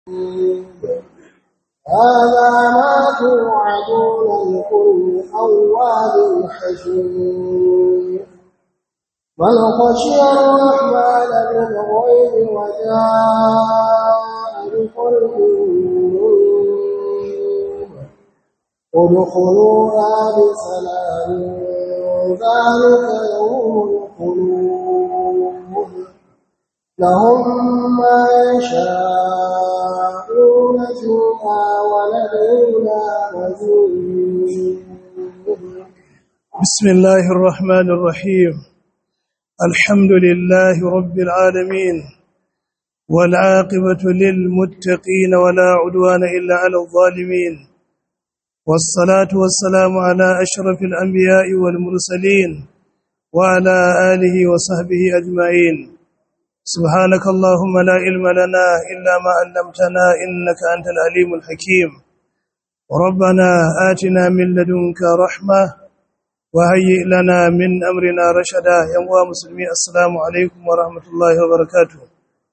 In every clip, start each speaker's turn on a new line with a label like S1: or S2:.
S1: هذا ما توعدون لكل أواب حفيظ من خشي الرحمن بالغيب وجاء بقلب منيب ادخلوها بسلام ذلك يوم الخلود لهم ما يشاءون فيها ولدينا مزيد
S2: بسم الله الرحمن الرحيم الحمد لله رب العالمين والعاقبة للمتقين ولا عدوان إلا على الظالمين والصلاة والسلام على أشرف الأنبياء والمرسلين وعلى آله وصحبه أجمعين سبحانك اللهم لا علم لنا إلا ما علمتنا إنك أنت العليم الحكيم ربنا آتنا من لدنك رحمة وهيئ لنا من أمرنا رشدا يا مسلمين السلام عليكم ورحمة الله وبركاته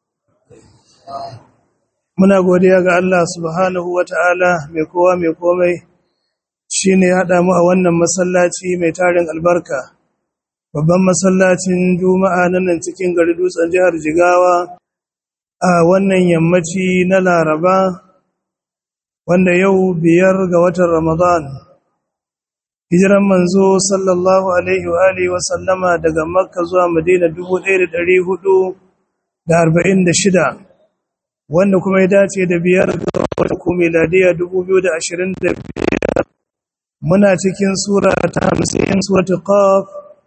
S2: muna godiya ga Allah subhanahu wata'ala mai kowa mai komai shine ya haɗa mu a wannan masallaci mai tarin albarka babban masallacin juma'a na nan cikin gari dutsen jihar jigawa a wannan yammaci na laraba wanda yau biyar ga watan ramadan hijiran manzo sallallahu alaihi wa alihi wa sallama daga makka zuwa madina 1446 wanda kuma ya dace da biyar ga watan ko miladiya 2025 muna cikin sura ta 50 suratul qaf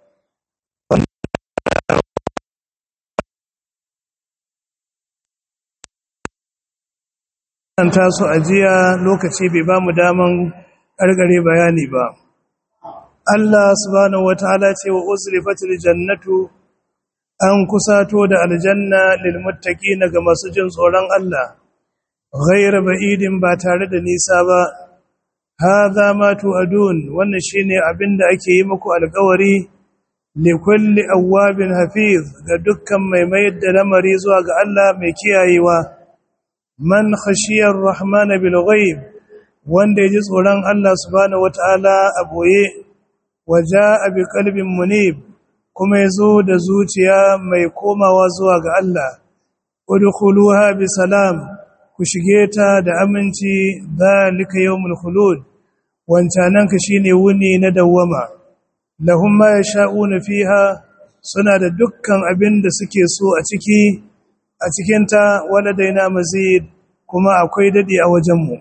S2: ta su ajiya lokaci bai ba mu daman ƙarƙare bayani ba. Allah subhanahu wataala ce wa uzlifatil jannatu an kusato da aljanna lil muttaqina ga masu jin tsoron Allah ghayra ba'idin ba tare da nisa ba hadha ma tu'adun wannan shine abinda ake yi muku alƙawari li kulli awwabin hafiz ga dukkan mai mayar da lamari zuwa ga Allah mai kiyayewa man khashiyar rahmana bil ghaib wanda yaji tsoron Allah subhanahu wataala a boye waja bi qalbin munib kuma yazo da zuciya mai komawa zuwa ga Allah udkhuluha bi salam ku shige ta da aminci zalika yawmul khulud wancanan ka shine wuni na dawwama lahum ma yasha'una fiha suna da dukkan abin da suke so a ciki a cikinta waladaina mazid kuma akwai dadi a wajenmu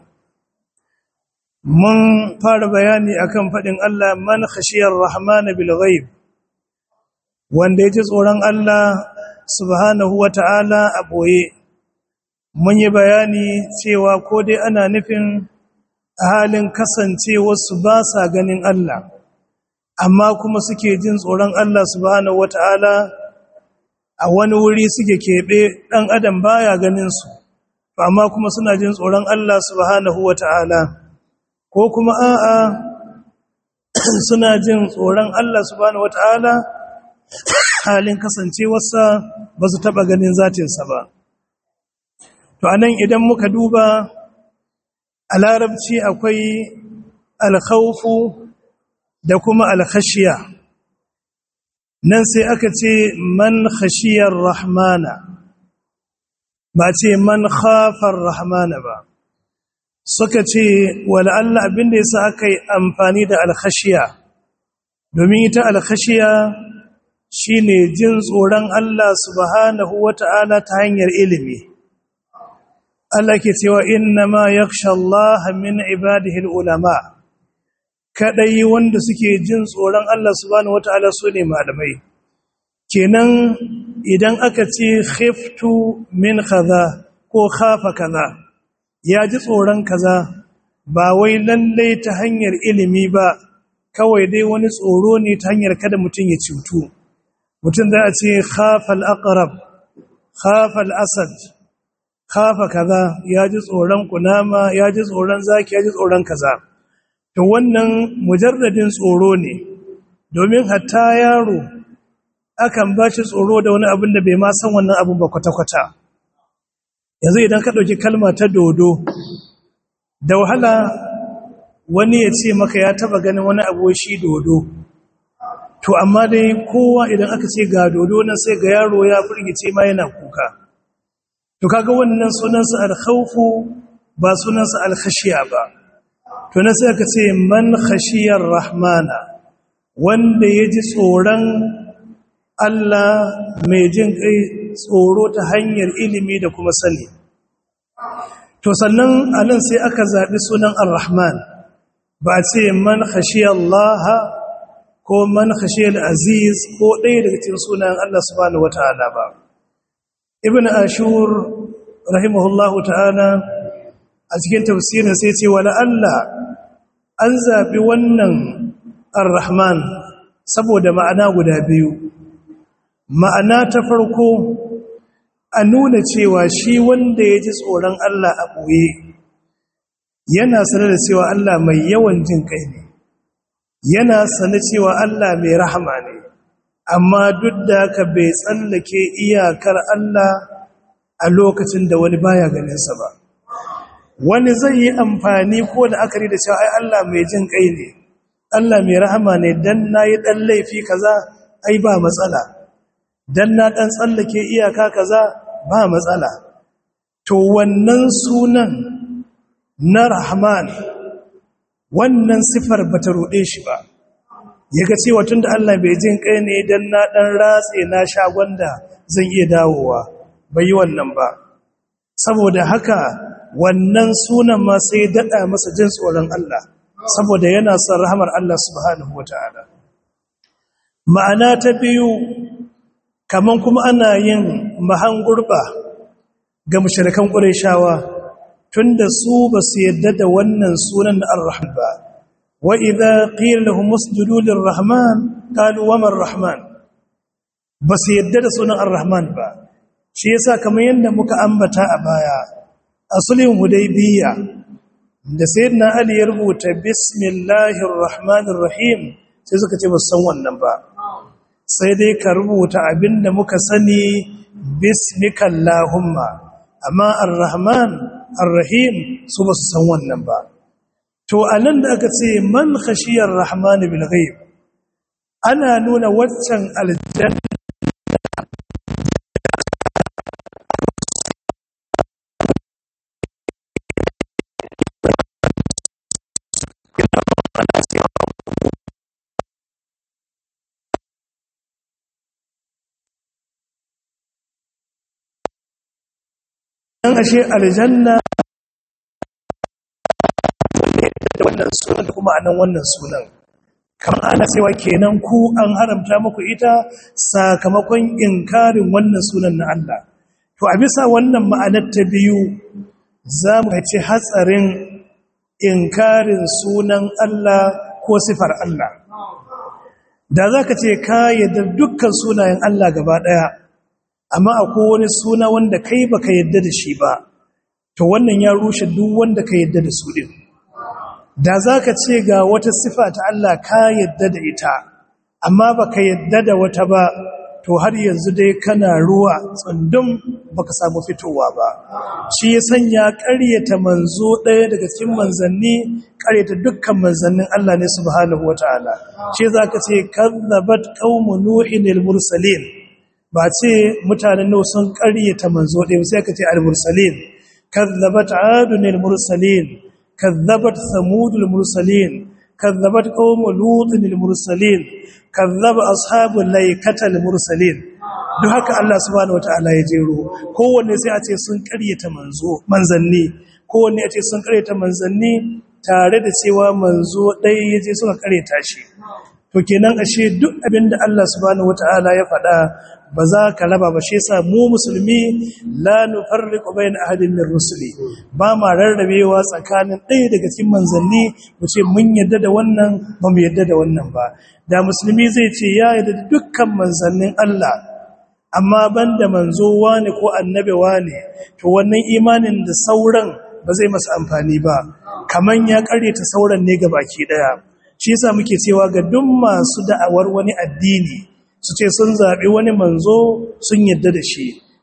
S2: mun fara bayani akan faɗin Allah man khashiyar rahman bil ghaib wanda yaji tsoron Allah subhanahu wata'ala a boye mun yi bayani cewa ko dai ana nufin halin kasancewa su ba sa ganin Allah amma kuma suke jin tsoron Allah subhanahu wata'ala a wani wuri suke keɓe ɗan adam baya ganin su amma kuma suna jin tsoron Allah subhanahu wata'ala ko kuma a'a suna jin tsoron Allah subhanahu wata'ala halin kasancewarsa ba su taɓa ganin zatinsa ba to anan idan muka duba a larabci akwai alkhawfu da kuma alkhashiya nan sai aka ce man khashiyar rahmana ba ce man khafar rahmana ba suka ce wala Allah abinda yasa aka yi amfani da alkhashiya domin ita alkhashiya shine jin tsoron Allah subhanahu wata'ala ta hanyar ilimi Allah ke cewa inna ma yakhsha Allah min ibadihi ulama kadai wanda suke jin tsoron Allah subhanahu wata'ala sune malamai kenan idan aka ce khiftu min kaza ko khafa kaza ya ji tsoron kaza ba wai lalle ta hanyar ilimi ba kawai dai wani tsoro ne ta hanyar kada mutum ya cutu mutum da a ce khafa al-aqrab khafa al-asad khafa kaza ya ji tsoron kunama ya ji tsoron zaki ya ji tsoron kaza to wannan mujarradin tsoro ne domin hatta yaro akan ba shi tsoro da wani abin da bai ma san wannan abin ba kwata-kwata yanzu idan ka ɗauki kalma ta dodo da wahala wani ya ce maka ya taba ganin wani abu shi dodo to amma dai kowa idan aka ce ga dodo nan sai ga yaro ya firgice ma yana kuka to kaga wannan sunansa al-khawfu ba sunansa al-khashiya ba to na sai aka ce man khashiyar rahmana wanda ya ji tsoron Allah mai jin kai tsoro ta hanyar ilimi da kuma sani to sannan anan sai aka zaɓi sunan ar-rahman ba a ce man khashiyar Allah ko man khashiyar aziz ko ɗaya daga cikin sunan Allah subhanahu wata'ala ba ibn ashur rahimahullahu ta'ala a cikin tafsirin sai ce wala Allah an zaɓi wannan ar-rahman saboda ma'ana guda biyu ma'ana ta farko a nuna cewa shi wanda ya ji tsoron Allah a ɓoye yana sanar da cewa Allah mai yawan jin kai ne yana sanar cewa Allah mai rahama ne amma duk da haka bai tsallake iyakar Allah a lokacin da wani baya ganinsa ba wani zai yi amfani ko da akari da cewa ai Allah mai jin kai ne Allah mai rahama ne dan nayi dan laifi kaza ai ba matsala dan na dan tsallake iyaka kaza ba matsala to wannan sunan na rahman wannan sifar bata rude shi ba yaga cewa tunda Allah bai jin kai ne dan na dan ratse na shagonda zan iya dawowa bai yi wannan ba saboda haka wannan sunan ma sai dada masa jin tsoron Allah saboda yana son rahamar Allah subhanahu wataala ma'ana ta biyu kaman kuma ana yin mahangurba ga mushrikan qurayshawa tunda su ba su yadda da wannan sunan na ar-rahman ba wa idza qila lahum usjudu lir-rahman qalu wa man-rahman ba su yadda da sunan ar-rahman ba shi yasa kamar yadda muka ambata a baya asulin hudaybiya da sayyidina ali ya rubuta bismillahir rahmanir rahim sai suka ce ba su san wannan ba sai dai ka rubuta abinda muka sani bismikallahumma amma ar-rahman ar-rahim su ba su san wannan ba to anan da aka ce man khashiyar rahman bil ghaib ana nuna waccan aljanna dan ashe aljanna da wannan sunan da kuma anan wannan sunan kamar ana cewa kenan ku an haramta muku ita sakamakon inkarin wannan sunan na Allah to a bisa wannan ma'anar ta biyu za mu ci hatsarin inkarin sunan Allah ko sifar Allah da za ka ce ka yadda dukkan sunayen Allah gaba ɗaya amma akwai wani suna wanda kai baka yadda da shi ba to wannan ya rushe duk wanda ka yadda da su din da zaka ce ga wata sifa ta Allah ka yadda da ita amma baka yadda da wata ba to har yanzu dai kana ruwa tsundum baka samu fitowa ba shi ya sanya ƙaryata manzo ɗaya daga cikin manzanni ƙaryata dukkan manzannin Allah ne subhanahu wataala shi zaka ce kazzabat qaumu nuhin al-mursalin ba ce mutanen nau sun ƙaryata manzo ɗaya sai ka ce al-mursalin kazzabat adun al-mursalin kazzabat samud al-mursalin kazzabat qaum lut al-mursalin kazzaba ashabul laikata al-mursalin duk haka Allah subhanahu wataala ya jero kowanne sai a ce sun ƙaryata manzo manzanni kowanne a ce sun ƙaryata manzanni tare da cewa manzo ɗaya ya je suka ƙaryata shi to kenan ashe duk abinda Allah subhanahu wataala ya faɗa ba za ka raba ba shi yasa mu musulmi la nufarriqu bayna ahadin min rusuli ba ma rarrabewa tsakanin ɗaya daga cikin manzanni mu ce mun yadda da wannan ba mu yadda da wannan ba da musulmi zai ce ya yadda da dukkan manzannin Allah amma banda manzo wane ko annabi wane to wannan imanin da sauran ba zai masa amfani ba kaman ya karyata sauran ne baki daya shi yasa muke cewa ga duk masu da'awar wani addini su ce sun zaɓi wani manzo sun yadda da shi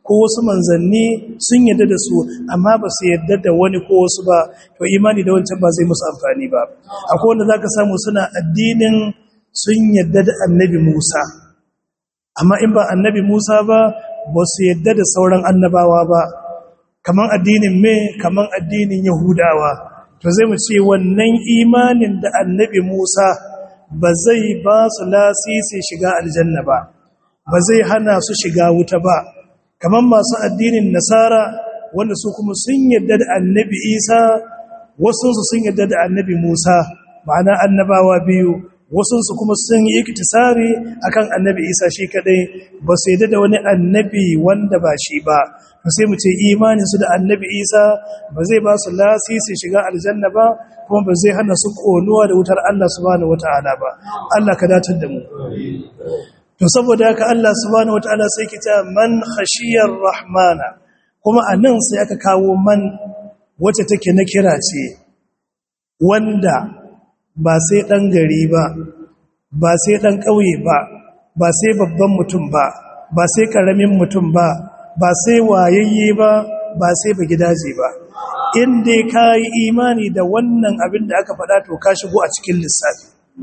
S2: ko wasu manzanni sun yadda da su amma ba su yadda da wani ko wasu ba to imani da wancan ba zai musu amfani ba akwai wanda zaka samu suna addinin sun yadda da annabi Musa amma in ba annabi Musa ba ba su yadda da sauran annabawa ba kaman addinin me kaman addinin Yahudawa to zai mu ce wannan imanin da annabi Musa ba zai ba su lasisi shiga aljanna ba ba zai hana su shiga wuta ba kamar masu addinin nasara wanda su kuma sun yadda da annabi isa wasunsu sun yadda da annabi musa ma'ana annabawa biyu wasunsu kuma sun yi iktisari akan annabi isa shi kadai ba su yadda da wani annabi wanda ba shi ba to sai mu ce imaninsu da annabi isa ba zai ba su lasisi shiga aljanna ba kuma ba zai hana su konuwa da wutar allah subhanahu wata'ala ba allah ka datar da mu to saboda haka Allah subhanahu wataala sai ki ta man khashiyar rahmana kuma anan sai aka kawo man wacce take na kira ce wanda ba sai dan gari ba ba sai dan kauye ba ba sai babban mutum ba ba sai karamin mutum ba ba sai wayayye ba ba sai ba gidaje ba in dai kai imani da wannan abin da aka faɗa to ka shigo a cikin lissafi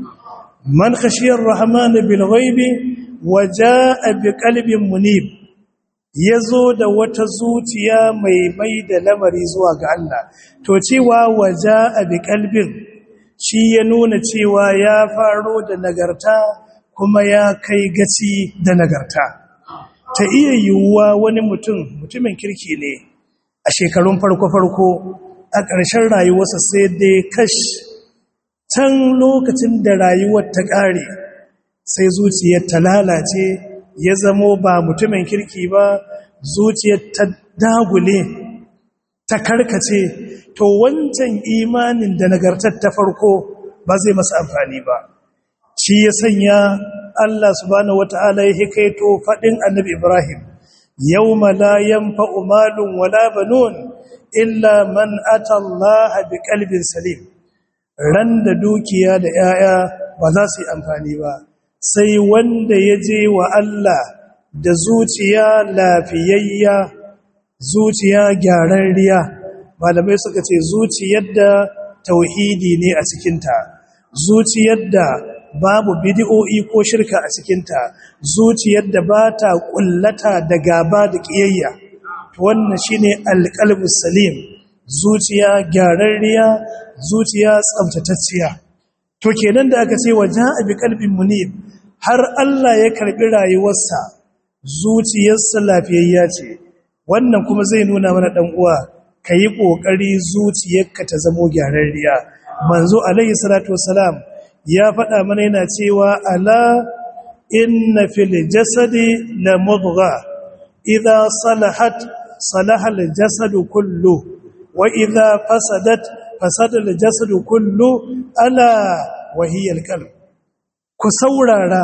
S2: man khashiyar rahmana bil ghaibi waja'a bi qalbin munib yazo da wata zuciya mai mai da lamari zuwa ga Allah to cewa waja'a bi qalbin shi ya nuna cewa ya faro da nagarta kuma ya kai gaci da nagarta ta iya yiwuwa wani mutum mutumin kirki ne a shekarun farko-farko a ƙarshen rayuwarsa sai dai kash can lokacin da rayuwar ta ƙare sai zuciyar ta lalace ya zamo ba mutumin kirki ba zuciyar ta dagule ta karkace to wancan imanin da nagartar ta farko ba zai masa amfani ba shi ya sanya Allah subhanahu wata'ala ya hikaito faɗin annabi Ibrahim yawma la yanfa'u malun wala banun illa man ata Allah biqalbin salim ran da dukiya da 'ya'ya ba za su yi amfani ba sai wanda ya je wa Allah da zuciya lafiyayya zuciya gyararriya malamai suka ce zuciyar da tauhidi ne a cikinta zuciyar da babu bidi'o'i ko shirka a cikinta zuciyar da ba ta kullata da gaba da ƙiyayya wannan shine alƙalbus salim zuciya gyararriya zuciya tsabtatacciya to kenan da aka ce wa ja'a bi qalbin munib har Allah ya karbi rayuwarsa zuciyarsa lafiyayya ce wannan kuma zai nuna mana dan uwa kayi kokari zuciyarka ta zamo gyararriya manzo alaihi salatu wassalam ya faɗa mana yana cewa ala inna fil jasadi la mudgha idha salahat salaha al jasadu kullu wa idha fasadat fasada al jasadu kullu ala wa hiya al qalb ku saurara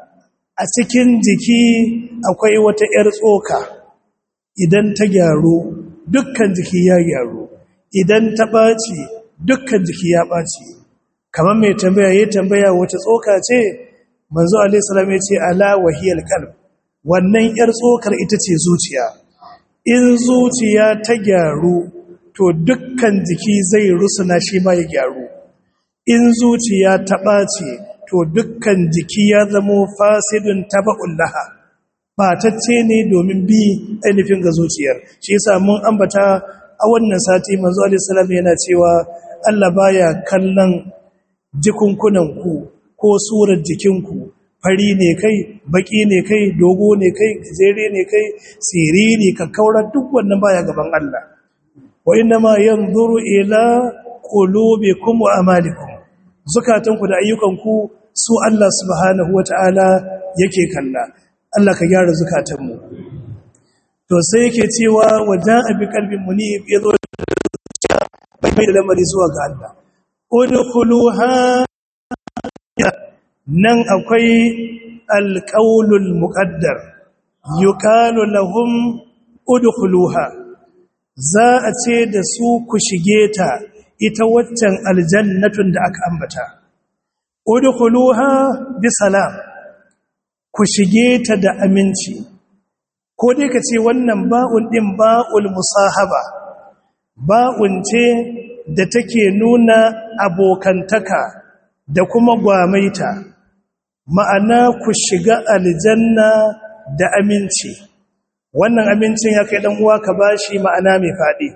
S2: a cikin jiki akwai wata yar tsoka idan ta gyaru dukkan jiki ya gyaru idan ta ɓaci dukkan jiki ya ɓaci kamar mai tambaya ya tambaya wata tsoka ce manzo alaihi salam ya ce ala wahiyal qalb wannan yar tsokar ita ce zuciya in zuciya ta gyaru to dukkan jiki zai rusuna shi ma ya gyaru in zuciya ta ɓace to dukkan jiki ya zamo fasidun taba'un laha batacce ne domin bi ainihin ga zuciyar shi yasa mun ambata a wannan sati manzo alaihi salam yana cewa Allah baya kallon jikunkunanku ko surar jikinku fari ne kai baki ne kai dogo ne kai gajere ne kai siriri kakkaura duk wannan baya gaban Allah wa ma yanzuru ila qulubikum wa amalikum zukatanku da ayyukanku su Allah subhanahu wataala yake kalla Allah ka gyara zukatanmu to sai yake cewa waja'a bi qalbin munib yazo bai mai da lamari zuwa ga Allah udkhuluha nan akwai alqaulul muqaddar yuqalu lahum udkhuluha za a ce da su ku shige ta ita waccan aljannatun da aka ambata udkhuluha bi salam ku shige ta da aminci ko dai ka ce wannan ba'un ɗin ba'ul musahaba ba'un ce da take nuna abokantaka da kuma gwamaita ma'ana ku shiga aljanna da aminci wannan amincin ya kai uwa ka bashi ma'ana mai faɗi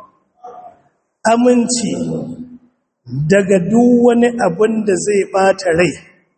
S2: aminci daga duk wani abin da zai ɓata rai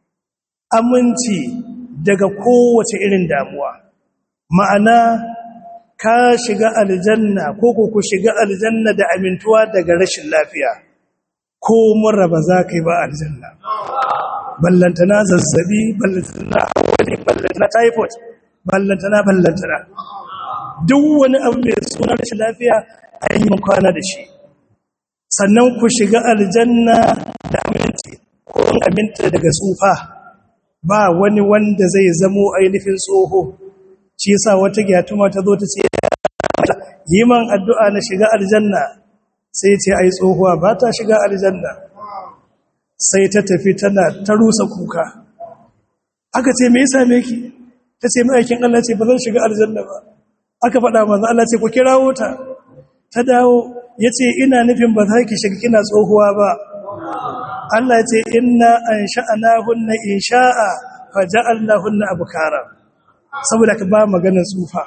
S2: aminci daga kowace irin damuwa ma'ana ka shiga aljanna ko ko ku shiga aljanna da amintuwa daga rashin lafiya ko mura ba za ka yi ba aljanna ballantana zazzabi ballantana wani ballantana typhoid ballantana ballantana duk wani abu mai suna rashin lafiya a yi kwana da shi sannan ku shiga aljanna da aminci ko aminta daga tsufa ba wani wanda zai zamo ainihin tsoho shi yasa wata gyatuma ta zo ta ce yi man addu'a na shiga aljanna sai ce ai tsohuwa ba ta shiga aljanna sai ta tafi tana ta rusa kuka aka ce me yasa meki ta ce ma'aikin Allah ce ba zan shiga aljanna ba aka faɗa manzo Allah ce ku kirawo ta ta dawo yace ina nufin ba za ki shiga kina tsohuwa ba Allah ya ce inna ansha'nahunna insha'a faja'alnahunna abkara saboda ka ba maganar tsufa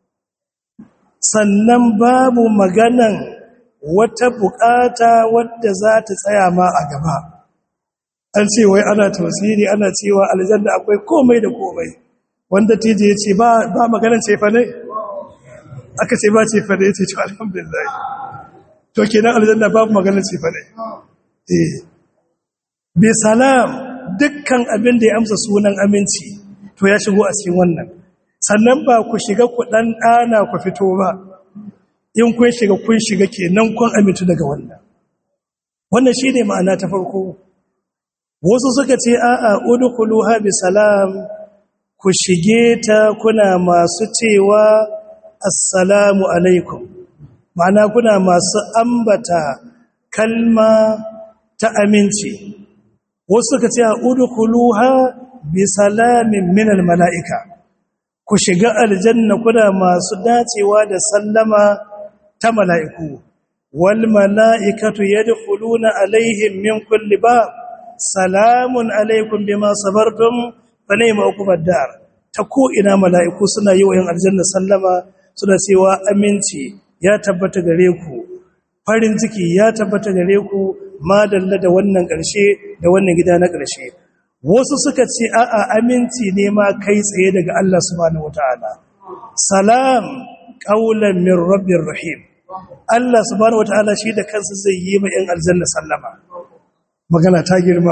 S2: sannan babu maganan wata bukata wadda za ta tsaya ma a gaba an ce wai ana tausiri ana cewa aljanna akwai komai da komai wanda tije ya ce ba maganan cefa ne aka ce ba cefa ne ya ce to alhamdulillah to kenan aljanna babu maganan cefa ne eh bi salam dukkan abin da ya amsa sunan aminci to ya shigo a cikin wannan sannan ba ku shiga ku dan dana ku fito ba in kun shiga kun shiga kenan kun amintu daga wannan wannan shine ma'ana ta farko wasu suka ce a'a udkhuluha bi salam ku shige ta kuna masu cewa assalamu alaikum ma'ana kuna masu ambata kalma ta aminci wasu suka ce udkhuluha bi salamin minal mala'ika ku shiga aljanna kuna masu dacewa da sallama ta mala'iku wal mala'ikatu yadkhuluna alaihim min kulli bab salamun alaikum bima sabartum fa ni'ma uqbad dar ta ko ina mala'iku suna yi wa yan aljanna sallama suna cewa aminci ya tabbata gare ku farin ciki ya tabbata gare ku madalla da wannan ƙarshe da wannan gida na ƙarshe wasu suka ce a'a aminci ne ma kai tsaye daga Allah subhanahu wataala salam qaulan min rabbir rahim Allah subhanahu wataala shi da kansa zai yi ma yan aljanna sallama magana ta girma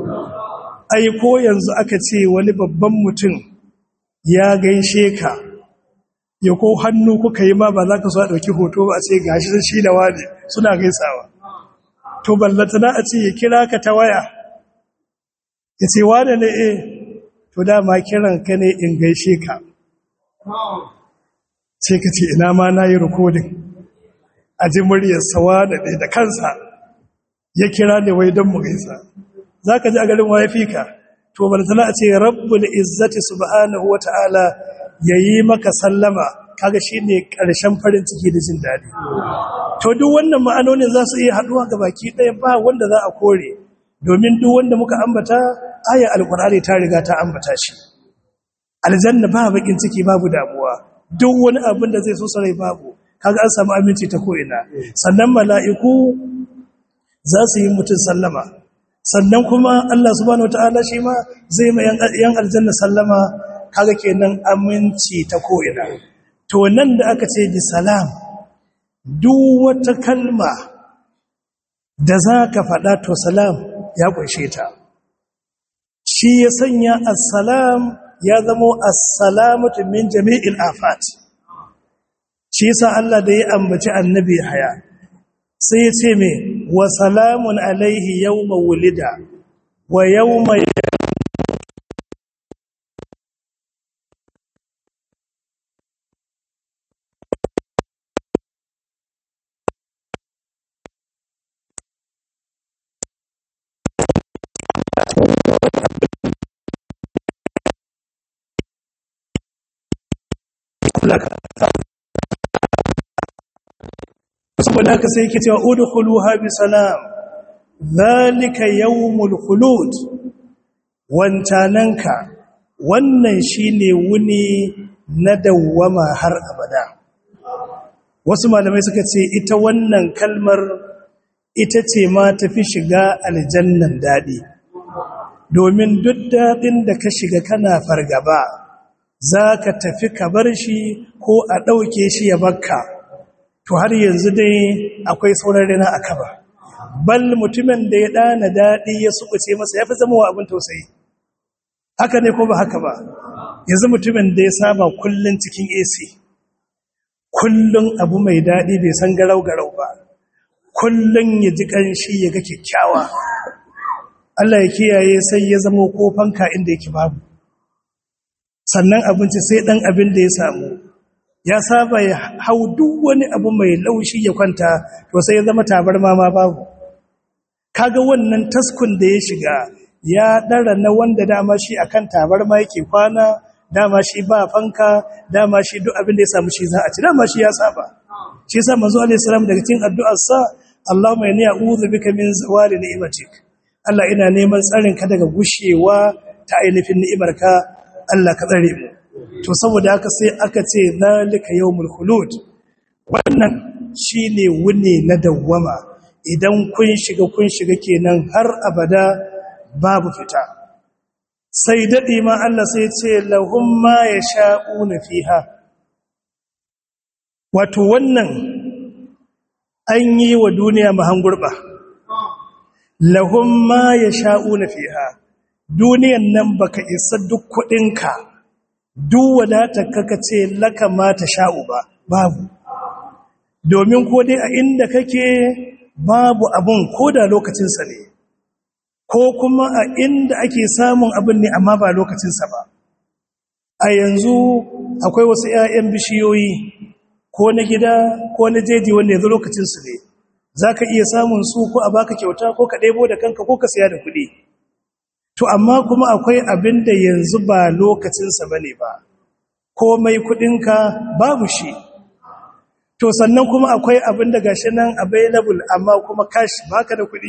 S2: ai ko yanzu aka ce wani babban mutum ya gaishe ka ya ko hannu kuka yi ma ba za ka so a ɗauki hoto ba a ce gashi shi da wani suna gaisawa to ballatana a ce ya kira ka ta waya ya ce wane ne e to dama kiran ka ne in gaishe ka sai ka ce ina ma na yi rikodin a ji muryarsa wane ne da kansa ya kira ne wai don mu gaisa za ka ji a garin waye ka to ballatana a ce rabbul izzati subhanahu wa ta'ala ya yi maka sallama kaga shi ne ƙarshen farin ciki da jin daɗi to duk wannan ma'anonin za su iya haɗuwa ga baki ɗaya ba wanda za a kore domin duk wanda muka ambata aya alkur'ani ta riga ta ambata shi aljanna ba bakin ciki babu damuwa duk wani abin da zai so sarai babu kaga an samu aminci ta ko'ina sannan mala'iku za su yi mutum sallama sannan kuma Allah subhanahu wataala shi ma zai ma yan aljanna sallama kaga kenan aminci ta ko'ina to nan da aka ce bi salam duk wata kalma da za ka faɗa to salam ya ƙunshe ta shi ya sanya assalam ya zamo assalamatu min jami'il afat shi yasa Allah da ya ambaci annabi haya sai ya ce me wa salamun alaihi yawma wulida wa yawma Allah ka saboda haka sai yake cewa udkhuluha bi salam zalika yawmul khulud wancananka wannan shine wuni na dawwama har abada wasu malamai suka ce ita wannan kalmar ita ce ma tafi shiga aljannan dadi domin duk dadin da ka shiga kana fargaba zaka tafi ka bar shi ko a dauke shi ya bakka to har yanzu dai akwai sauran rina a kaba bal mutumin da ya dana daɗi ya sukuce masa ya fi zama wa abin tausayi haka ne ko ba haka ba yanzu mutumin da ya saba kullun cikin AC kullun abu mai daɗi bai san garau-garau ba kullun ya ji ƙanshi ya ga kyakkyawa Allah ya kiyaye sai ya zama ko fanka inda yake babu sannan abinci sai ɗan abin da ya samu ya saba ya hau duk wani abu mai laushi ya kwanta to sai ya zama tabarma ma babu kaga wannan taskun da ya shiga ya dara na wanda dama shi akan tabarma yake kwana dama shi ba fanka dama shi duk abin da ya samu shi za a ci dama shi ya saba shi yasa manzo alaihi salam daga cikin addu'ar sa Allahumma inni a'udhu bika min zawali ni'matik Allah ina neman tsarin ka daga gushewa ta ainihin ni'imarka Allah ka tsare mu to saboda haka sai aka ce zalika yawmul khulud wannan shine wuni na dawwama idan kun shiga kun shiga kenan har abada babu fita sai dadi ma Allah sai ce lahum ma yasha'una fiha wato wannan an yi wa duniya mahangurba lahum ma yasha'una fiha duniyan nan baka isa duk kudinka duk wadatar kaka ce laka mata sha'u ba babu domin ko dai a inda kake babu abun ko da lokacinsa ne ko kuma a inda ake samun abin ne amma ba lokacinsa ba a yanzu akwai wasu 'ya'yan bishiyoyi ko na gida ko na jeji wanda yanzu lokacinsu ne za ka iya samun su ko a baka kyauta ko ka ɗebo da kanka ko ka siya da kuɗi to amma kuma akwai abin da yanzu ba lokacinsa ba ne ba komai kudinka babu shi to sannan kuma akwai abin da gashi nan available amma kuma cash baka da kudi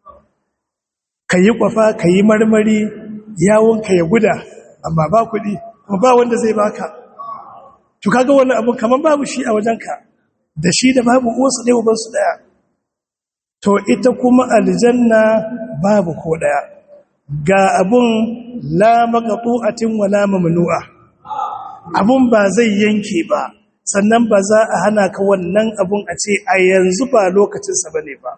S2: ka yi kwafa ka yi marmari yawonka ya guda amma ba kudi kuma ba wanda zai baka to kaga wannan abin kaman babu shi a wajenka da shi da babu uwarsu ɗaya ubansu ɗaya to ita kuma aljanna babu ko ɗaya ga abun la maqtu'atin wala mamnu'a abun ba zai yanke ba sannan ba za a hana ka wannan abun a ce a yanzu ba lokacin sa bane ba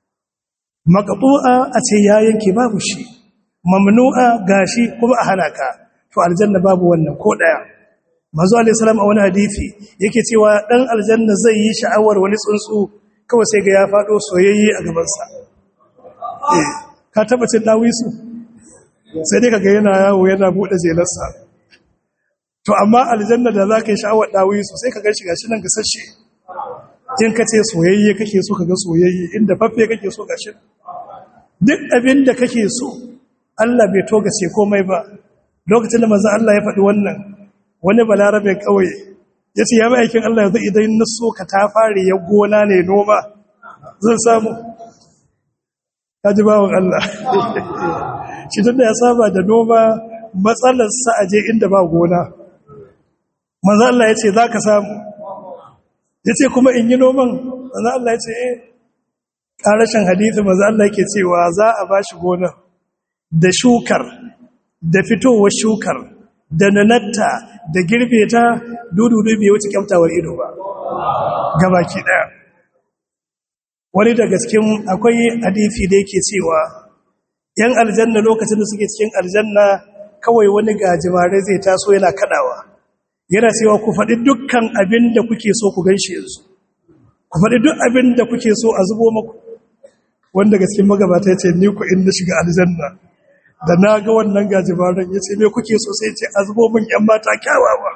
S2: maqtu'a a ce ya yanke babu shi mamnu'a gashi kuma a hana ka to aljanna babu wannan ko daya manzo alayhi salam a wani hadisi yake cewa dan aljanna zai yi sha'awar wani tsuntsu kawai sai ga ya fado soyayye a gaban sa eh ka taba cin dawisu sai dai kaga yana yawo yana bude jelarsa to amma aljanna da za ka yi sha'awar dawi su sai ka gan shiga shi nan gasashe in ka ce soyayye kake so ka ga soyayye inda faffe kake so gashi duk abin da kake so Allah bai toga ce komai ba lokacin da manzon Allah ya faɗi wannan wani balarabe kauye ya ce ya aikin Allah yanzu idan na so ka ta fare ya gona ne noma zan samu ka ji bawon Allah shi tun da ya saba da noma matsalarsa a je inda ba gona manzo Allah ya ce za ka samu ya ce kuma in yi noman manzo Allah ya ce eh ƙarashin hadithi manzo Allah yake cewa za a ba shi gona da shukar da fitowar shukar da nanatta da girbe ta dududu bai wuce kyautawar ido ba gabaki ɗaya wani daga cikin akwai hadithi da yake cewa yan aljanna lokacin da suke cikin aljanna kawai wani gajimare zai taso yana kadawa yana cewa ku faɗi dukkan abin da kuke so ku ganshi yanzu ku faɗi duk abin da kuke so a zubo maku wanda ga cikin magabata ya ce ni ku in na shiga aljanna da na ga wannan gajimaren ya ce me kuke so sai ce a zubo min yan mata kyawawa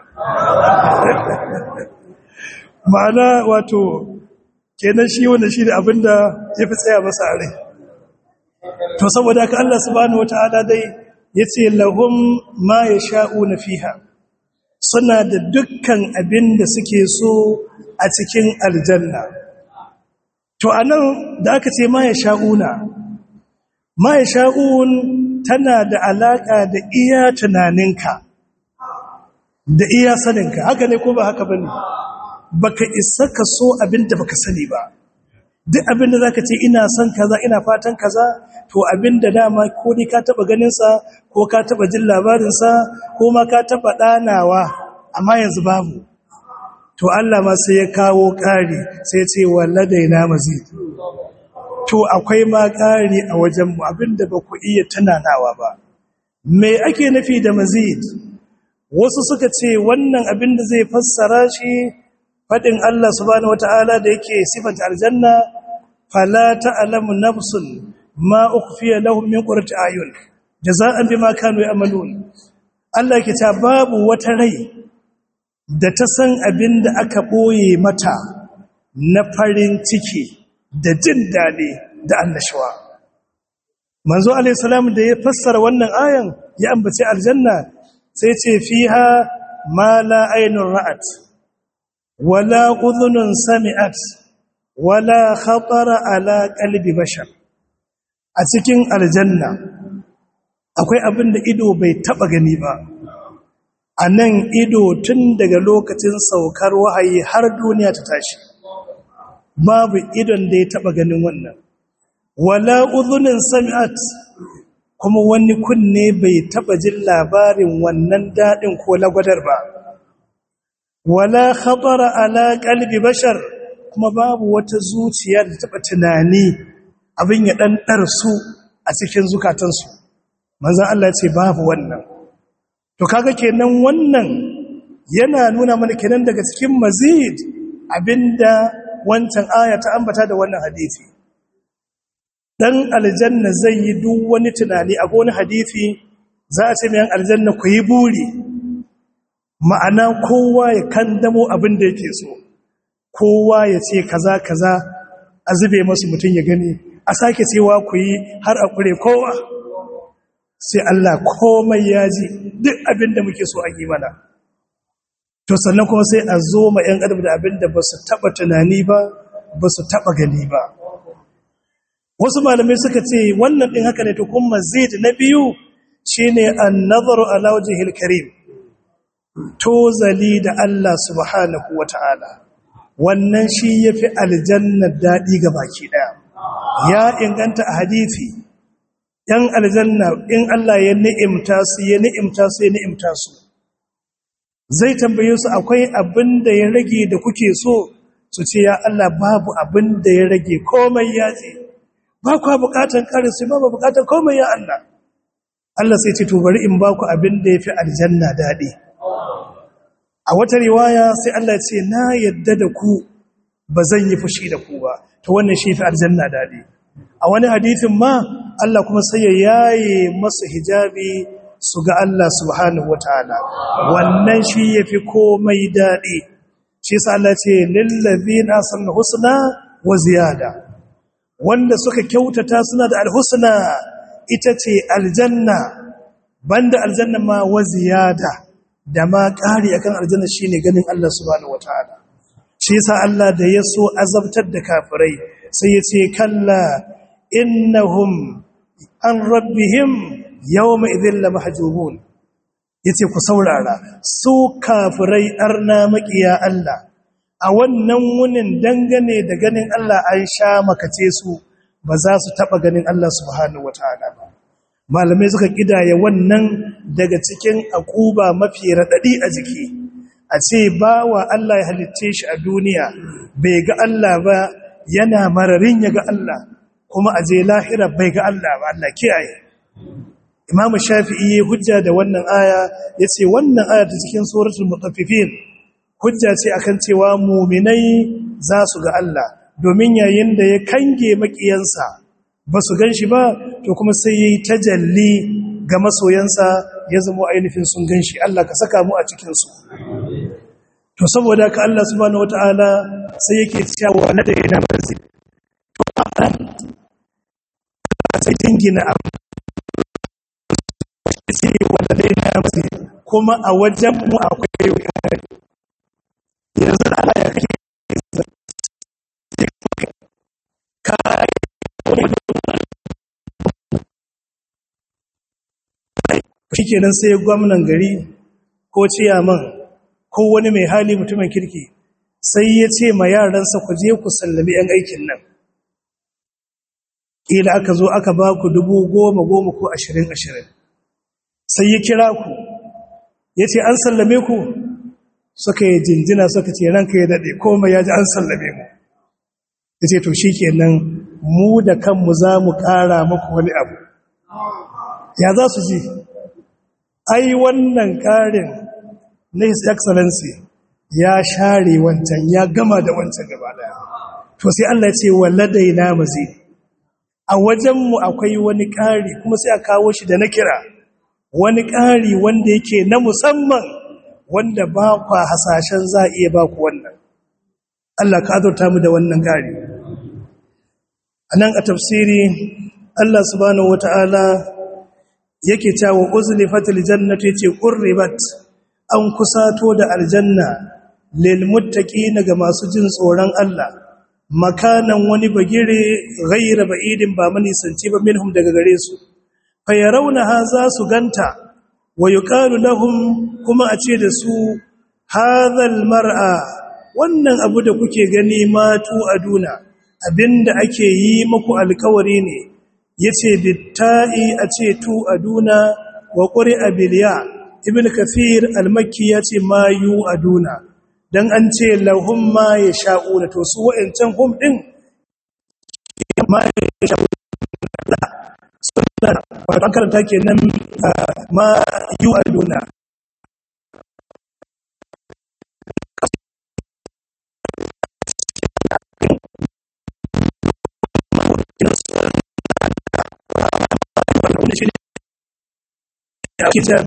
S2: ma'ana wato kenan shi wanda shi da abin da ya fi tsaya masa a rai to saboda haka Allah subhanahu wataala dai yace lahum ma yasha'una fiha suna da dukkan abin da suke so a cikin aljanna to anan da aka ce ma ya sha'una ma ya sha'un tana da alaka da iya tunaninka da iya saninka haka ne ko ba haka bane baka isa ka so abin da baka sani ba duk abin da zaka ce ina son kaza ina fatan kaza to abin da dama ko ni ka taba ganin sa ko ka taba jin labarin sa ko ma ka taba danawa amma yanzu babu to Allah ma sai ya kawo ƙari sai ya ce walladaina mazid to akwai ma ƙari a wajen mu abinda ba ku iya tunanawa ba me ake nufi da mazid wasu suka ce wannan abin da zai fassara shi faɗin Allah subhanahu wata'ala da yake sifanta aljanna fala ta'lamu nafsun ma ukhfiya lahum min qurrati ayun jaza'an bima kanu ya'malun Allah yake ta babu wata rai da ta san abin da aka boye mata na farin ciki da jin dadi da annashuwa manzo alayhi salam da ya fassara wannan ayan ya ambace aljanna sai ce fiha ma la aynun ra'at wala udhunun sami'at wala khatara ala qalbi bashar a cikin aljanna akwai abin da ido bai taba gani ba a nan ido tun daga lokacin saukar wahayi har duniya ta tashi babu idon da ya taba ganin wannan wala udhunin sami'at kuma wani kunne bai taba jin labarin wannan dadin ko lagwadar ba wala khatara ala qalbi bashar kuma babu wata zuciya da taba tunani abin ya dan su a cikin zukatansu manzon Allah ce babu wannan to kaga kenan wannan yana nuna mana kenan daga cikin mazid abinda wancan aya ta ambata da wannan hadisi dan aljanna zai yi duk wani tunani a wani hadisi za a ce mai aljanna ku yi buri ma'ana kowa ya kandamo abin da yake so kowa ya ce kaza kaza a zube masu mutum ya gani a sake cewa ku yi har a kure kowa sai Allah komai ya ji duk abin da muke so a yi mana to sannan kuma sai a zo ma 'yan adam da abin da ba su taɓa tunani ba ba su taɓa gani ba wasu malamai suka ce wannan ɗin haka ne to kuma zid na biyu shine an nazaru ala wajhil karim tozali da Allah subhanahu wata'ala wannan shi yafi aljanna daɗi ga baki ɗaya ya inganta a hadisi ‘yan aljanna in Allah ya ni'imta su ya ni'imta su ya ni'imta su zai tambaye su akwai abin da ya rage da kuke so su ce ya Allah babu abin da ya rage komai ya ce ba kwa bukatan karin su ba ba bukatan komai ya Allah Allah sai ce to bari in ba ku abin da ya fi aljanna daɗi a wata riwaya sai Allah ce na yadda da ku ba zan yi fushi da ku ba to wannan shi fi aljanna daɗi a wani hadithin ma Allah kuma sai ya yaye masu hijabi su ga Allah subhanahu wataala wannan shi yafi komai daɗi shi sa Allah ce lillazina sanna husna wa ziyada wanda suka kyautata suna da alhusna ita ce aljanna banda aljanna ma wa ziyada da ma ƙari akan aljanna shine ganin Allah subhanahu wataala shi yasa Allah da ya so azabtar da kafirai sai ya ce kalla innahum an rabbihim yawma idhil lamahjubun yace ku saurara su kafirai arna makiya Allah a wannan wunin dangane da ganin Allah an sha makace su ba za su taba ganin Allah subhanahu wataala ba malamai suka kidaya wannan daga cikin akuba mafi radadi a jiki a ce bawa Allah ya halicce shi a duniya bai ga Allah ba yana mararin ya ga Allah kuma a je lahira bai ga Allah ba Allah kiyaye Imam Shafi'i hujja da wannan aya yace wannan aya ta cikin suratul mutaffifin hujja ce akan cewa mu'minai za su ga Allah domin yayin da ya kange makiyansa ba su ganshi ba to kuma sai yayi tajalli ga masoyansa ya zama ainihin sun ganshi Allah ka saka mu a cikin su to saboda ka Allah subhanahu wataala sai yake cewa na da ina manzi to sai dingina abu sai wanda dai na manzi kuma a wajen mu akwai ƙari yanzu da Allah ya kake kai shi kenan sai gwamnan gari ko ciyaman ko wani mai hali mutumin kirki sai ya ce ma yaransa ku je ku sallami 'yan aikin nan ila aka zo aka ba ku dubu goma goma ko ashirin ashirin sai ya kira ku ya ce an sallame ku suka yi jinjina suka ce ranka ya daɗe komai ya ji an sallame mu ya ce to shi kenan mu da kanmu za mu ƙara muku wani abu ya za su ji ai wannan ƙarin na his excellency ya share wancan ya gama da wancan gaba daya to sai Allah ya ce waladaina mazid a wajenmu akwai wani ƙari kuma sai a kawo shi da na kira wani ƙari wanda yake na musamman wanda ba kwa hasashen za a iya ba ku wannan Allah ka azurta mu da wannan ƙari a nan a tafsiri Allah subhanahu wata'ala yake cewa uzlifatil jannatu yace qurribat an kusato da aljanna lil muttaqina ga masu jin tsoron Allah makanan wani bagire ghayra ba'idin ba manisanci ba minhum daga gare su fayarawnaha za su ganta wa yuqalu lahum kuma a ce da su hadhal mar'a wannan abu da kuke gani matu aduna abinda ake yi muku alkawari ne yace bitta'i a ce tu aduna wa qur'a biliya ibn kathir al-makki yace ma yu aduna dan an ce lahum ma yasha'una to su wa'ancan hum din ma yasha'una sunna wato an karanta kenan ma yu aduna kitab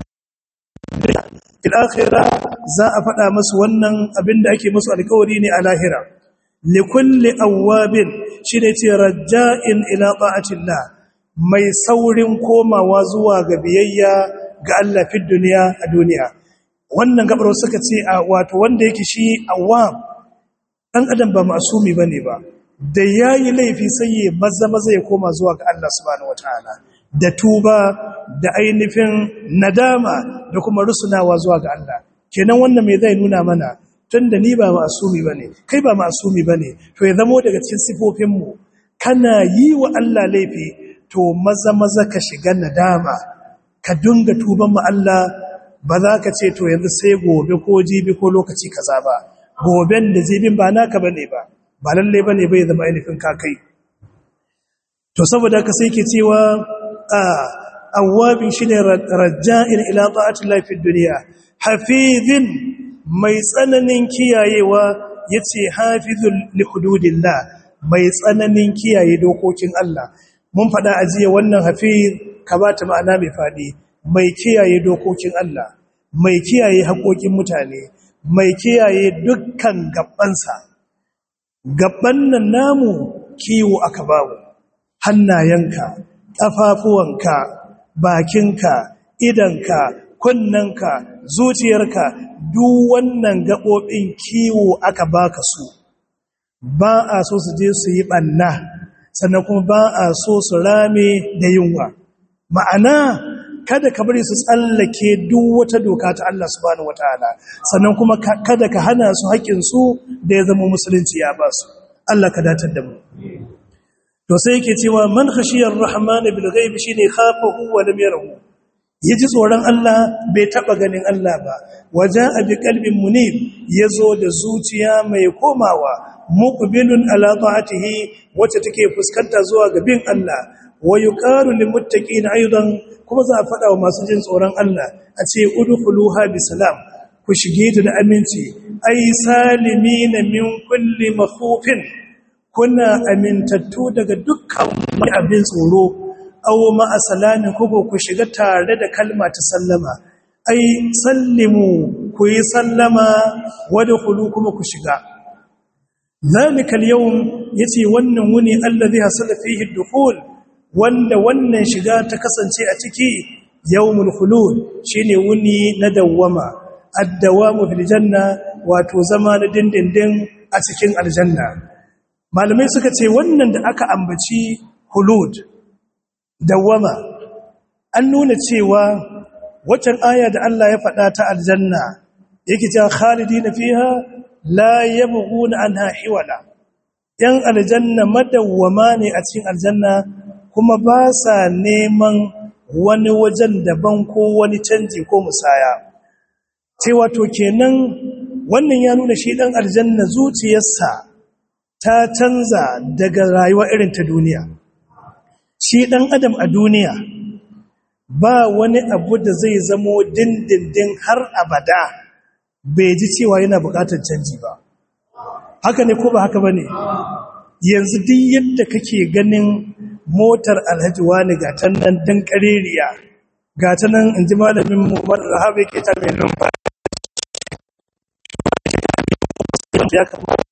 S2: al-akhirah za a faɗa masu wannan abinda ake musu alƙawari ne a lahira likulli awwabin shine ce raja'in ila ta'atillah mai saurin komawa zuwa ga biyayya ga Allah fi duniya a duniya wannan gabar suka ce a wato wanda yake shi awwab dan adam ba masumi bane ba da yayi laifi sai ya maza maza ya koma zuwa ga Allah subhanahu wataala da tuba da ainihin nadama da kuma rusunawa zuwa ga Allah kenan wannan mai zai nuna mana tunda ni ba masumi bane kai ba masumi bane to ya zamo daga cikin sifofin mu kana yi wa Allah laifi to maza maza ka shiga nadama ka dinga tuban mu Allah ba za ka ce to yanzu sai gobe ko jibi ko lokaci kaza ba goben da jibin ba naka bane ba ba lalle bane bai zama ainihin kakai to saboda ka sai ke cewa awwabin shine raja'in ila ta'ati llahi fid dunya hafizin mai tsananin kiyayewa yace hafizul li hududillah mai tsananin kiyaye dokokin Allah mun fada ajiye wannan hafiz ka bata ma'ana mai fadi mai kiyaye dokokin Allah mai kiyaye haƙoƙin mutane mai kiyaye dukkan gabansa gaban nan namu kiwo aka bawo hannayenka ƙafafuwanka bakinka idanka kunnanka zuciyarka duk wannan gaɓoɓin kiwo aka baka su ba a so su je su yi ɓanna sannan kuma ba a so su rame da yunwa ma'ana kada ka bari su tsallake duk wata doka ta Allah subhanahu wataala sannan kuma kada ka hana su haƙƙinsu da ya zama musulunci ya ba su Allah ka datar da mu to sai yake cewa man khashiyar rahman bil ghaib shine khafahu wa lam yarahu yaji tsoron Allah bai taba ganin Allah ba waja'a bi qalbin munib yazo da zuciya mai komawa muqbilun ala ta'atihi wacce take fuskanta zuwa ga bin Allah wa yuqalu lil muttaqin aidan kuma za a fada wa masu jin tsoron Allah a ce udkhuluha bi salam ku shige ta da aminci ay salimina min kulli makhufin kuna amintattu daga dukkan wani abin tsoro aw ma asalami kuko ku shiga tare da kalma ta sallama ai sallimu ku yi sallama wadkhulu kuma ku shiga zalika al-yawm yace wannan wuni allazi hasala fihi ad-dukhul wanda wannan shiga ta kasance a ciki yawmul khulud shine wuni na dawwama ad-dawamu fil janna wato zama na dindindin a cikin aljanna malamai suka ce wannan da aka ambaci khulud dawwama an nuna cewa waccan aya da Allah ya faɗa ta aljanna yake cewa khalidina fiha la yabghuna anha hiwala yan aljanna madawwama ne a cikin aljanna kuma ba sa neman wani wajen daban ko wani canji ko musaya cewa to kenan wannan ya nuna shi dan aljanna zuciyarsa ta canza daga rayuwa irin ta duniya shi dan adam a duniya ba wani abu da zai zamo dindindin har abada bai ji cewa yana bukatar canji ba haka ne ko ba haka ba ne yanzu duk yadda kake ganin motar alhaji wani ga ta nan dan kareriya ga ta nan in ji malamin muhammad rahabu yake ta mai numfa ya kamata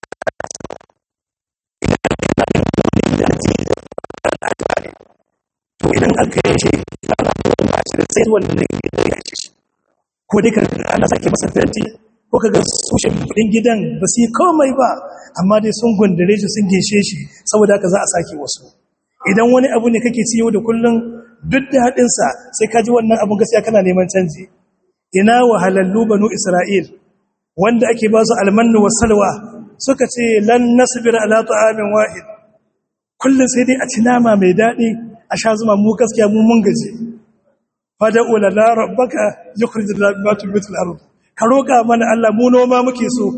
S2: to idan aka yi shi ana kuma shi da sai wannan gidan ya shi ko dai ka ana sake masa fenti ko kaga sushen kudin gidan ba su yi komai ba amma dai sun gundare shi sun gishe shi saboda haka za a sake wasu idan wani abu ne kake ciyo da kullum duk da haɗinsa sai ka ji wannan abun gaskiya kana neman canji ina wahalallu banu isra'il wanda ake ba su almannu wa salwa suka ce lan nasbir ala ta'amin wahid kullum sai dai a ci nama mai daɗi a sha zuma mu gaskiya mu mun gaji fada'u lana rabbaka yukhrij lana mimma tunbitu al-ard ka roka mana Allah mu noma muke so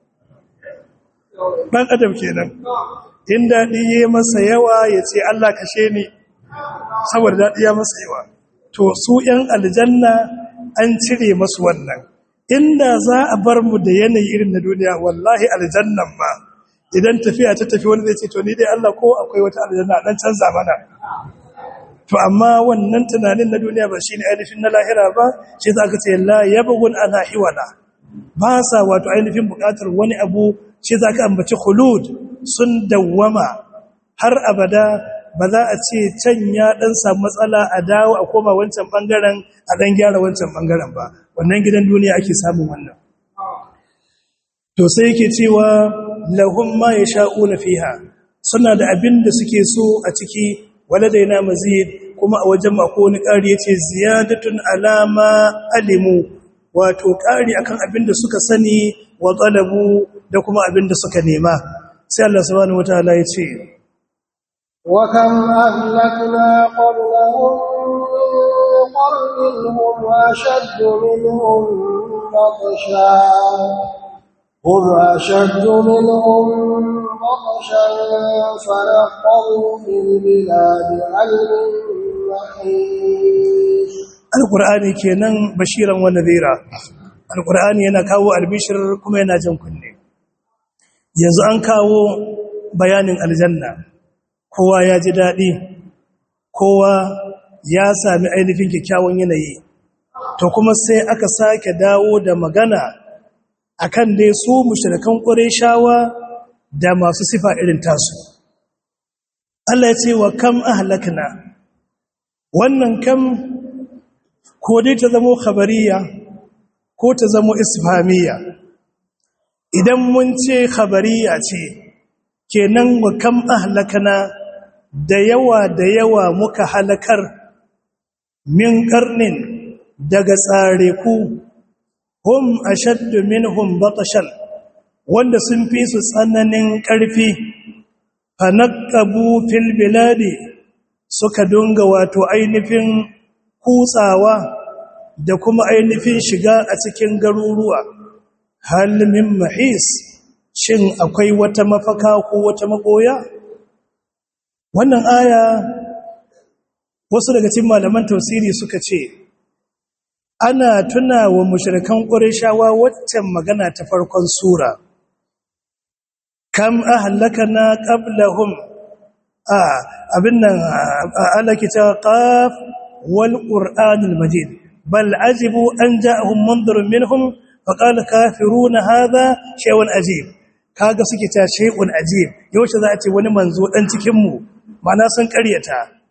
S2: dan adam kenan in dadi yayi masa yawa yace Allah kashe ni saboda dadi ya masa yawa to su yan aljanna an cire masu wannan inda za a bar mu da yanayi irin na duniya wallahi aljannan ma idan tafiya ta tafi wani zai ce to ni dai Allah ko akwai wata aljanna dan canza mana to amma wannan tunanin na duniya ba shine ainihin na lahira ba shi za ka ce la yabghun ala hiwala ba sa wato ainihin bukatar wani abu shi za ka ambaci khulud sun dawwama har abada ba za a ce can ya dan samu matsala a dawo a koma wancan bangaren a dan gyara wancan bangaren ba wannan gidan duniya ake samun wannan to sai yake cewa lahum ma yasha'una fiha suna da abin da suke so a ciki waladaina mazid kuma a wajen mako wani ƙari yace ziyadatun alama alimu wato ƙari akan abin da suka sani wa talabu da kuma abin da suka nema sai Allah subhanahu wataala yace
S1: wa kam ahlakna qablahum qarnin hum ashaddu minhum batsha هم أشد منهم بطشا فنقروا في البلاد هل من محيص
S2: alqur'ani kenan bashiran wa nadhira alqur'ani yana kawo albishir kuma yana jan kunne yanzu an kawo bayanin aljanna kowa ya ji dadi kowa ya sami ainihin kyakkyawan yanayi to kuma sai aka sake dawo da magana akan dai su mushrikan qurayshawa da masu sifa irin tasu Allah ya ce wa kam ahlakna wannan kam ko dai ta zamo khabariya ko ta zamo isfamiya idan mun ce khabariya ce kenan wa kam ahlakna da yawa da yawa muka halakar min karnin daga tsare ku hum ashaddu minhum batashan wanda sun fi su tsananin ƙarfi fanaqabu fil biladi suka dunga wato ainihin kutsawa da kuma ainihin shiga a cikin garuruwa hal min mahis shin akwai wata mafaka ko wata magoya wannan aya wasu daga cikin malaman tafsiri suka ce ana tuna wa mushrikan ƙurishawa waccan magana ta farkon sura kam ahlakana qablahum a abin nan alaki ta qaf wal qur'anil majid bal ajibu an ja'ahum mundirun minhum faqala kafiruna hadha shay'un ajib kaga suke ta shay'un ajib yaushe za a ce wani manzo dan cikin mu mana sun ƙaryata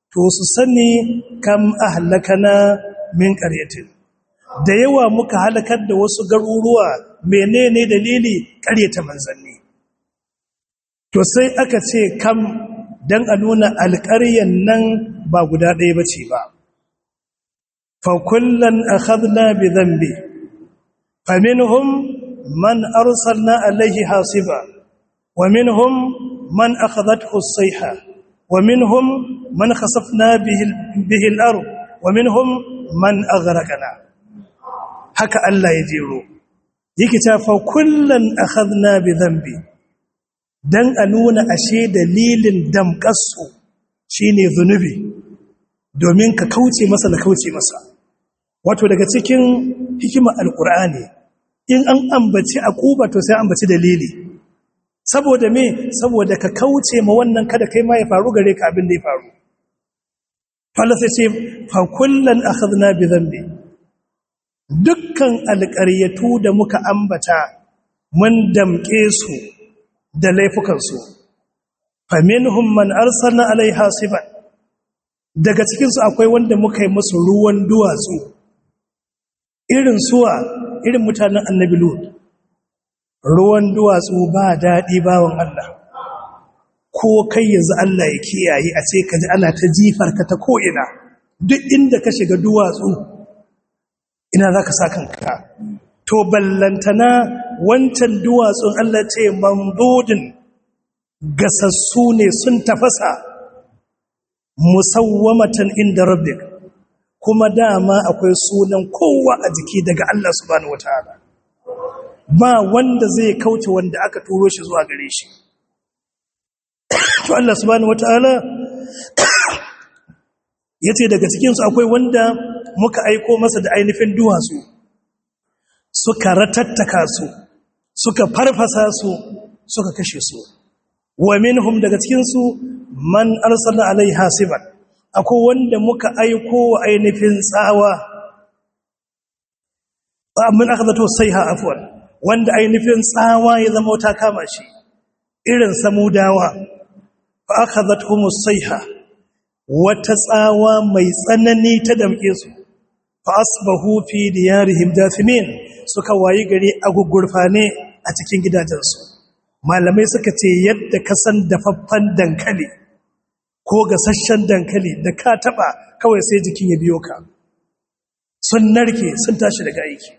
S2: to su sani kam ahlakana min qaryatin da yawa muka halakar da wasu garuruwa menene dalili ƙaryata manzanni to sai aka ce kam dan a nuna alƙaryan nan ba guda ɗaya bace ba fa kullan akhadna bi dhanbi faminhum man arsalna alayhi hasiba wa minhum man akhadathu as-sayha wa minhum man khasafna bihi bihi al-ard wa minhum man aghraqna haka Allah ya jero yake ta fa kullan akhadna bi dhanbi dan a nuna ashe dalilin damƙasu shine zunubi domin ka kauce masa da kauce masa wato daga cikin hikimar alkur'ani in an ambaci akuba to sai ambaci dalili saboda me saboda ka kauce ma wannan kada kai ma ya faru gare ka abin da ya faru Allah sai ce fa kullan akhadna bi dhanbi dukkan alƙaryatu da muka ambata mun damƙe su da laifukansu faminhum man arsalna alaiha hasiban daga cikinsu akwai wanda muka yi musu ruwan duwatsu irin suwa irin mutanen annabi lut ruwan duwatsu ba daɗi bawan Allah ko kai yanzu Allah ya kiyaye a ce ka ji ana ta jifar ka ta ko'ina duk inda ka shiga duwatsu ina za ka sa kanka to ballantana wancan duwatsun Allah ce mamdudin gasassu ne sun tafasa musawwamatan inda rabbik kuma dama akwai sunan kowa a jiki daga Allah subhanahu wataala ba wanda zai kauce wanda aka turo shi zuwa gare shi to Allah subhanahu wataala yace daga cikin su akwai wanda muka aiko masa da ainihin duwatsu suka ratattaka su suka farfasa su suka kashe su wa minhum daga cikin su man arsalna alai hasiban akwai wanda muka aiko wa ainihin tsawa min akhadatu sayha afwan wanda ainihin tsawa ya zama ta kama shi irin samudawa fa akhadhatuhum sayha wata tsawa mai tsanani ta damke su fa asbahu fi diyarihim dafimin suka wayi gari a gugurfane a cikin gidajensu malamai suka ce yadda ka san dafaffen dankali ko gasasshen dankali da ka taba kawai sai jikin ya biyo ka sun narke sun tashi daga aiki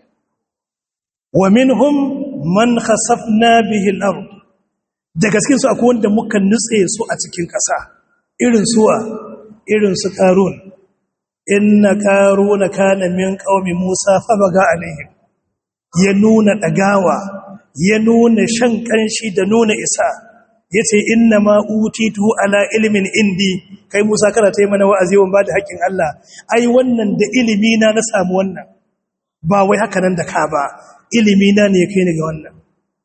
S2: wa minhum man khasafna bihi al-ard daga cikin su akwai wanda muka nutse su a cikin ƙasa irin suwa irin su qarun inna qaruna kana min qaumi musa fa baga alaihim ya nuna dagawa ya nuna shan kanshi da nuna isa ya ce inna ma utitu ala ilimin indi kai musa kana ta yi mana wa'azi wa ba da haƙƙin Allah ai wannan da ilimi na na samu wannan ba wai haka nan da ka ba ilimi na ne kai ni ga wannan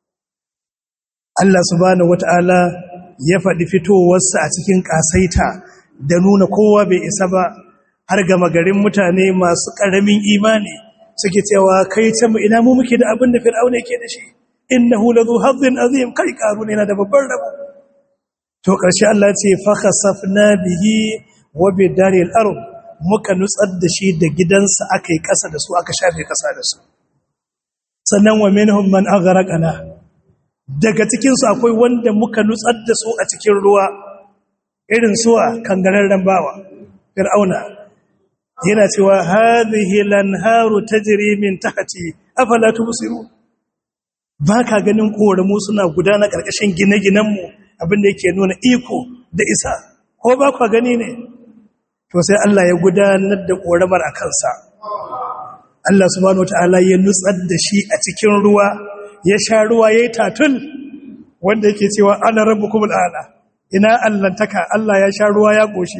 S2: Allah subhanahu wata'ala ya faɗi fitowarsa a cikin ƙasaita da nuna kowa bai isa ba har ga magarin mutane masu ƙaramin imani suke cewa kai can mu ina mu muke da abin da fir'auna yake da shi innahu ladhu hazzin azim kai karuna yana da babban rabo to karshe Allah ce fa khasafna bihi wa bidaril ard muka nutsar da shi da gidansa akai kasa da su aka shafe kasa da su sannan wa minhum man aghraqana daga cikin su akwai wanda muka nutsar da su a cikin ruwa irin suwa kangararren bawa fir'auna yana cewa hadhihi lanharu tajri min tahti afala tubsirun ba ka ganin ƙoramu suna gudana ƙarƙashin gine-ginenmu abinda yake nuna iko da isa ko ba kwa gani ne to sai Allah ya gudanar da ƙoramar a kansa Allah subhanahu wata'ala ya nutsar da shi a cikin ruwa ya sha ruwa ya yi tatul wanda yake cewa ana rabu kuma ala ina allantaka Allah ya sha ruwa ya ƙoshi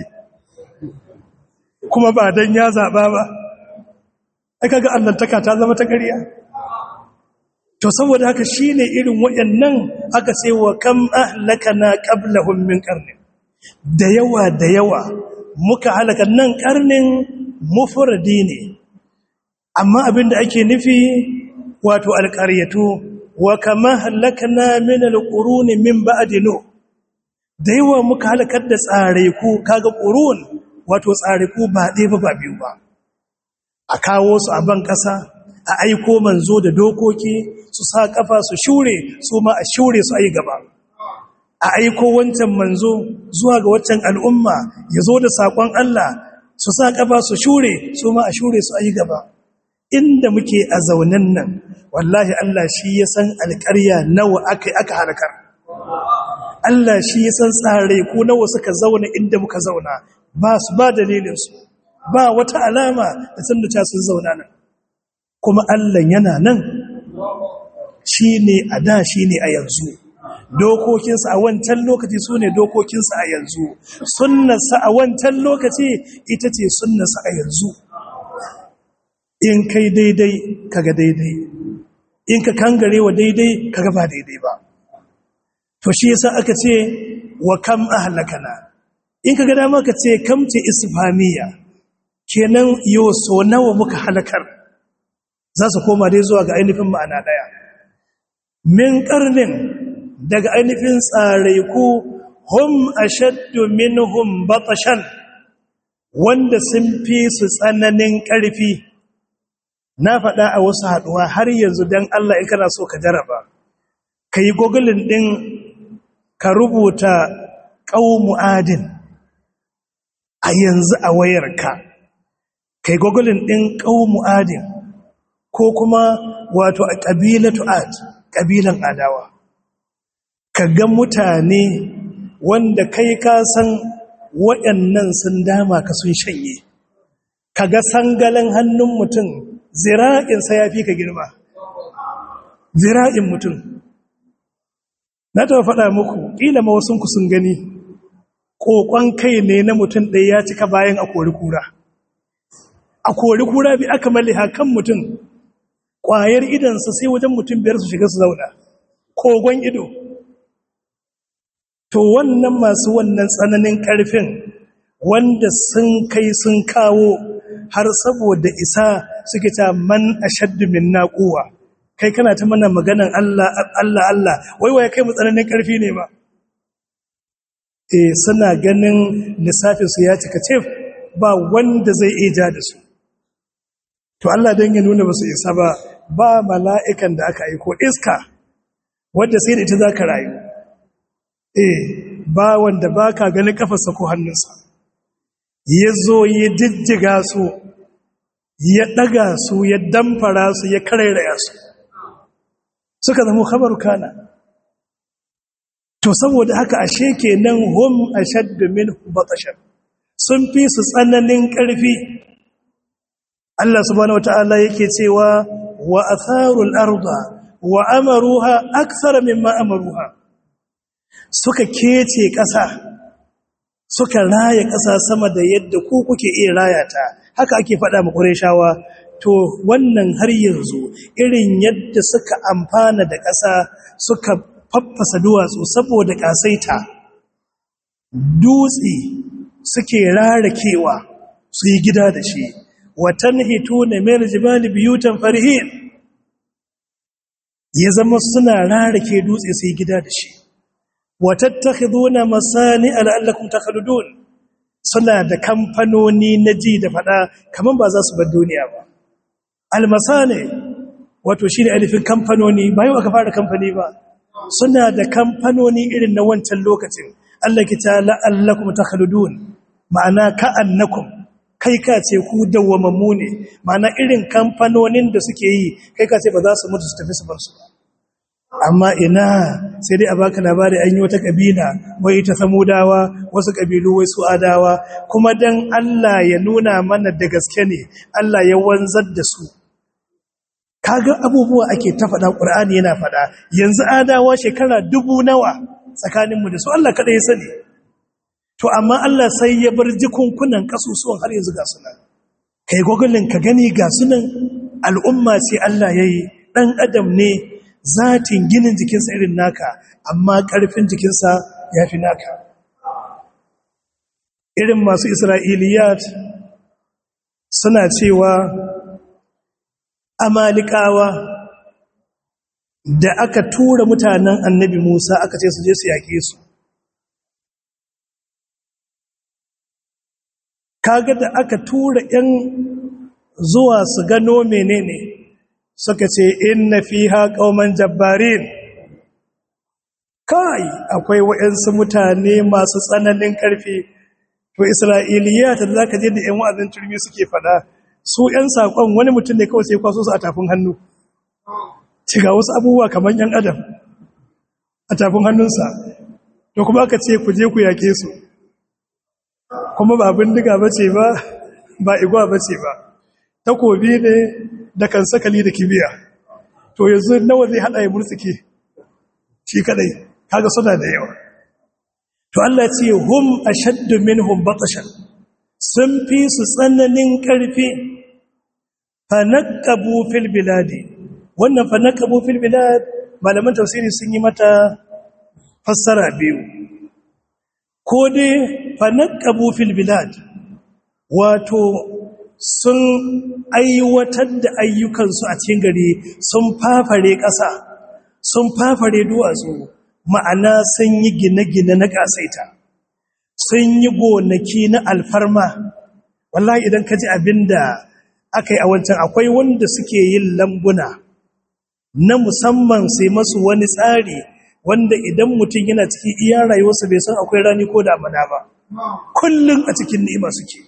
S2: kuma ba don ya zaɓa ba aka ga allantaka ta zama ta ƙarya to saboda haka shine irin wayannan aka ce wa kam ahlakana qablahum min qarni da yawa da yawa muka halaka nan karnin mufradi ne amma abinda ake nufi wato alqaryatu wa kama halakna min alquruni min ba'di nu da yawa muka halakar da tsare ku kaga qurun wato tsariku ba ɗaya ba ba biyu ba a kawo su a ban ƙasa a aiko manzo da dokoki su sa ƙafa su shure su ma a shure su a yi gaba a aiko wancan manzo zuwa ga waccan al'umma ya zo da saƙon Allah su sa ƙafa su shure su ma a shure su a yi gaba inda muke a zaunen nan wallahi Allah shi ya san alƙarya nawa aka aka halakar Allah shi ya san tsare ko nawa suka zauna inda muka zauna ba su ba dalilinsu ba wata alama da sun da sun zauna nan kuma Allah yana nan shi ne a da shi ne a yanzu dokokinsa a wancan lokaci su ne dokokinsa a yanzu sunnarsa a wancan lokaci ita ce sunnarsa a yanzu in kai daidai kaga daidai in ka kangare wa daidai kaga ba daidai ba to shi yasa aka ce wa kam ahlakana in kaga dama ka ce kam ce isfamiya kenan yo so nawa muka halakar za su koma dai zuwa ga ainihin ma'ana daya min karnin daga ainihin tsaraiku hum ashaddu minhum batashan wanda sun fi su tsananin ƙarfi na faɗa a wasu haɗuwa har yanzu don Allah in kana so ka jaraba ka yi gogulin ɗin ka rubuta ƙaumu adin a yanzu a wayarka ka yi gogulin ɗin ƙaumu adin ko kuma wato a ƙabilatu ad ƙabilan adawa ka ga mutane wanda kai ka san waɗannan sun dama ka sun shanye ka ga sangalin hannun mutum zira'insa ya fi ka girma zira'in mutum na taɓa faɗa muku ƙila ma wasunku sun gani ƙoƙon kai ne na mutum ɗaya ya cika bayan a kori kura a kori kura bi aka malli hakan mutum ƙwayar idansa sai wajen mutum biyar su shiga su zauna kogon ido to wannan masu wannan tsananin ƙarfin wanda sun kai sun kawo har saboda isa suke ta man ashaddu min naquwa kai kana ta mana maganan Allah Allah Allah wai wai kai mu tsananin ƙarfi ne ba eh suna ganin lissafin su ya cika cef ba wanda zai iya da su to Allah dan ya nuna basu isa ba ba mala'ikan da aka aiko iska wanda sai da ita zaka rayu eh ba wanda baka ganin kafarsa ko hannunsa ya zo ya jijjiga su ya ɗaga su ya damfara su ya karairaya su suka zama khabar kana to saboda haka ashe kenan hum ashaddu min batashan sun fi su tsananin ƙarfi Allah subhanahu wataala yake cewa wa atharul arda wa amaruha akthara mimma amaruha suka kece ƙasa suka raya ƙasa sama da yadda ku kuke iya raya ta haka ake faɗa ma ƙureshawa to wannan har yanzu irin yadda suka amfana da ƙasa suka faffasa duwatsu saboda ƙasaita dutse suke rarakewa su yi gida da shi watan hito na mayar jibali biyutan farihin ya zama suna rarake dutse su yi gida da shi watattakhiduna masani la'allakum takhludun suna da kamfanoni na ji da fada kaman ba za su bar duniya ba almasani wato shine alifin kamfanoni ba yau aka fara kamfani ba suna da kamfanoni irin na wancan lokacin Allah ki ta la'allakum takhludun ma'ana ka'annakum kai ka ce ku dawwamammu ne ma'ana irin kamfanonin da suke yi kai ka ce ba za su mutu su tafi su bar su ba amma ina sai dai a baka labari an yi wata kabila wai ta samudawa wasu kabilu wai su adawa kuma dan Allah ya nuna mana da gaske ne Allah ya wanzar da su kaga abubuwa ake ta faɗa Qur'ani yana faɗa yanzu adawa shekara dubu nawa tsakanin mu da su Allah kada ya sani to amma Allah sai ya bar jikunkunan kasusuwan har yanzu ga sunan kai gogulin ka gani ga sunan al'umma ce Allah yayi dan adam ne zatin ginin jikinsa irin naka amma ƙarfin jikinsa ya fi naka irin masu isra'iliyat suna cewa amalikawa da aka tura mutanen annabi musa aka ce su je su yaƙe su kaga da aka tura ‘yan zuwa su gano menene suka ce inna fiha qauman jabbarin kai akwai waɗansu mutane masu tsananin ƙarfi to isra'iliya ta za ka je da 'yan wa'azin turmi suke fada su 'yan saƙon wani mutum ne kawai sai kwaso su a tafin hannu ci ga wasu abubuwa kamar 'yan adam a tafin hannunsa to kuma aka ce ku je ku yake su kuma ba bindiga ba ce ba ba igwa ba ce ba takobi ne da kan sakali da kibiya to yanzu nawa zai haɗa ya murtsike shi kadai kaga suna da yawa to Allah ce hum ashaddu minhum batashan sun fi su tsananin karfi fanaqabu fil biladi wannan fanaqabu fil bilad malaman tafsiri sun yi mata fassara biyu ko dai fanaqabu fil bilad wato sun aiwatar da ayyukansu a cikin gari sun fafare ƙasa sun fafare duwatsu ma'ana sun yi gine-gine na ƙasaita sun yi gonaki na alfarma wallahi idan ka ji abin da aka yi a wancan akwai wanda suke yin lambuna na musamman sai masu wani tsari wanda idan mutum yana cikin iya rayuwarsa bai san akwai rani ko damana ba kullum a cikin ni'ima suke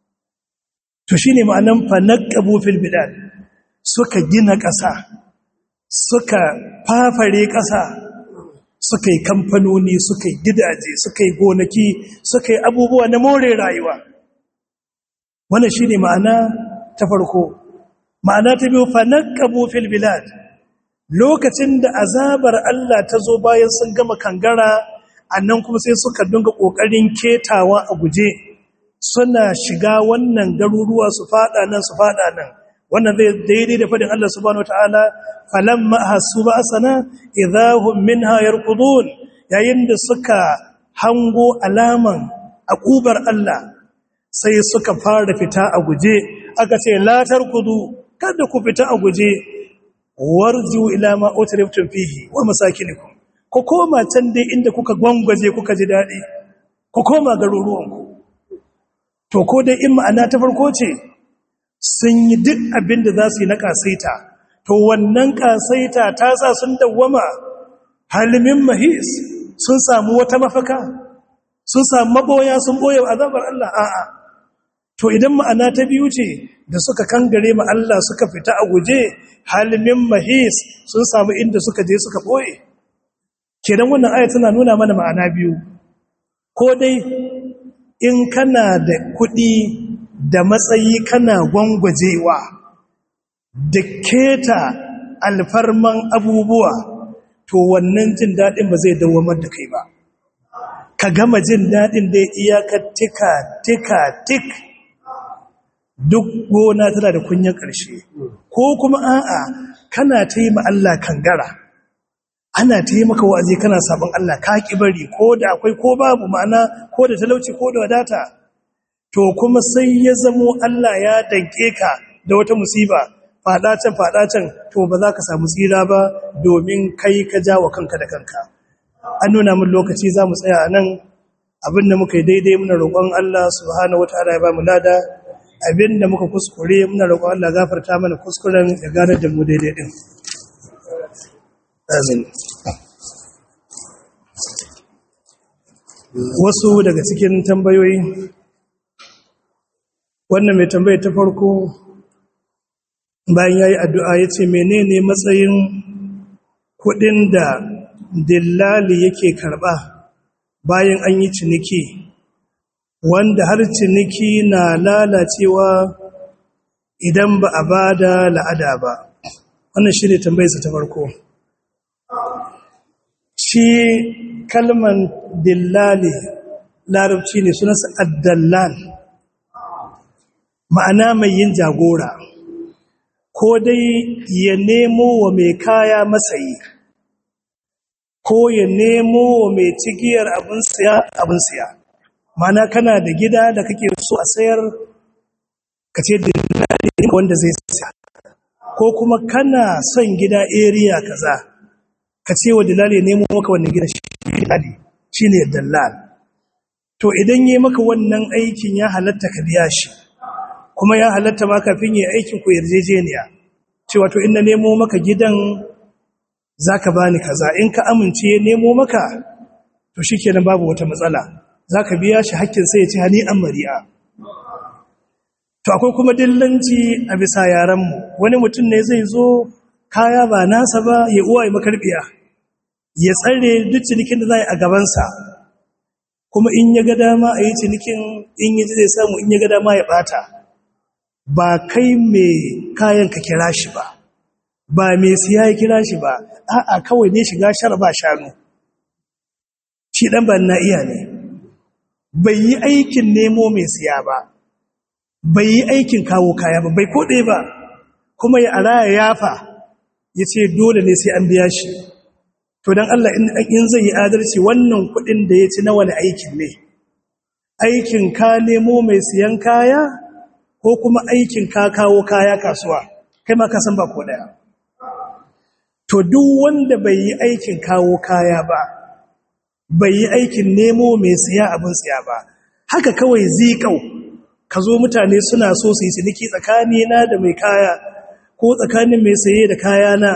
S2: to shine ma'anan fanaqabu fil bilad suka gina ƙasa suka fafare ƙasa suka yi kamfanoni suka yi gidaje suka yi gonaki suka yi abubuwa na more rayuwa wannan shi ne ma'ana ta farko ma'ana ta biyu fanakabu fil bilad lokacin da azabar Allah ta zo bayan sun gama kangara annan kuma sai suka dinga ƙoƙarin ketawa a guje suna shiga wannan garuruwa su fada nan su fada nan wannan zai daidai da fadin Allah subhanahu wataala falamma hasu ba'sana idahum minha yarqudun yayin da suka hango alaman akubar Allah sai suka fara fita a guje aka ce la tarkudu kada ku fita a guje warju ila ma utriftum fihi wa masakinikum ku koma can dai inda kuka gwangwaje kuka ji dadi ku koma garuruwanku to ko dai in ma'ana ta farko ce sun yi duk abin da za su yi na kasaita to wannan kasaita ta sa sun dawwama halimin mahis sun samu wata mafaka sun samu maboya sun boye azabar Allah a'a to idan ma'ana ta biyu ce da suka kangare ma Allah suka fita a guje halimin mahis sun samu inda suka je suka boye kenan wannan aya tana nuna mana ma'ana biyu ko dai in kana da kuɗi da matsayi kana gwangwajewa da keta alfarman abubuwa to wannan jin daɗin ba zai dawamar da kai ba ka gama jin daɗin da iyaka tika tika tik duk gona tana da kunyan ƙarshe ko kuma a'a kana ta yi Allah kangara ana ta yi maka wa'azi kana sabon Allah ka ki bari ko da akwai ko babu ma'ana ko da talauci ko da wadata to kuma sai ya zamo Allah ya danke ka da wata musiba fada can fada can to ba za ka samu tsira ba domin kai ka jawo kanka da kanka an nuna min lokaci za mu tsaya a nan abin da muka yi daidai muna roƙon Allah subhanahu wataala ya ba mu lada abin da muka kuskure muna roƙon Allah gafarta mana kuskuren ya gane da mu daidai din amin wasu daga cikin tambayoyi wannan mai tambaya ta farko bayan ya yi addu'a ya ce menene matsayin kudin da dillali yake karba bayan an yi ciniki wanda har ciniki na lalacewa idan ba a ba da la'ada ba wannan shi ne tambayarsa ta farko shi kalman dillali larabci ne sunansa addallal ma'ana mai yin jagora ko dai ya nemo wa mai kaya masayi ko ya nemo wa mai cigiyar abin siya abin siya ma'ana kana da gida da kake so a sayar ka ce dillali wanda zai siya ko kuma kana son gida area kaza ka ce wa dillali nemo maka wannan gida shi dillali shine dallal to to idan yi maka wannan aikin ya halatta ka biya shi kuma ya halatta ma kafin yi aikin ku yarjejeniya cewa to ina nemo maka gidan zaka bani kaza in ka amince ya nemo maka to shikenan babu wata matsala zaka biya shi hakkin sai ya ci hani an mari'a to akwai kuma dillanci a bisa yaran mu wani mutum ne zai zo kaya ba nasa ba ya uwa ya makarbiya ya tsare duk cinikin da za a gabansa kuma in ya ga dama a yi cinikin in yi zai samu in ya ga dama ya bata ba kai mai kayan ka kira shi ba ba mai siya ya kira shi ba a'a kawai ne shiga shar ba shanu shi dan ban na iya ne bai yi aikin nemo mai siya ba bai yi aikin kawo kaya ba bai koɗe ba kuma ya araya yafa ya ce dole ne sai an biya shi to don Allah in zai yi adalci wannan kuɗin da ya ci na wani aikin ne aikin ka nemo mai siyan kaya ko kuma aikin ka kawo kaya kasuwa kai ma ka san ba ko daya to duk wanda bai yi aikin kawo kaya ba bai yi aikin nemo mai siya abin siya ba haka kawai zikau ka zo mutane suna so su yi ciniki tsakanina da mai kaya ko tsakanin mai saye da kaya na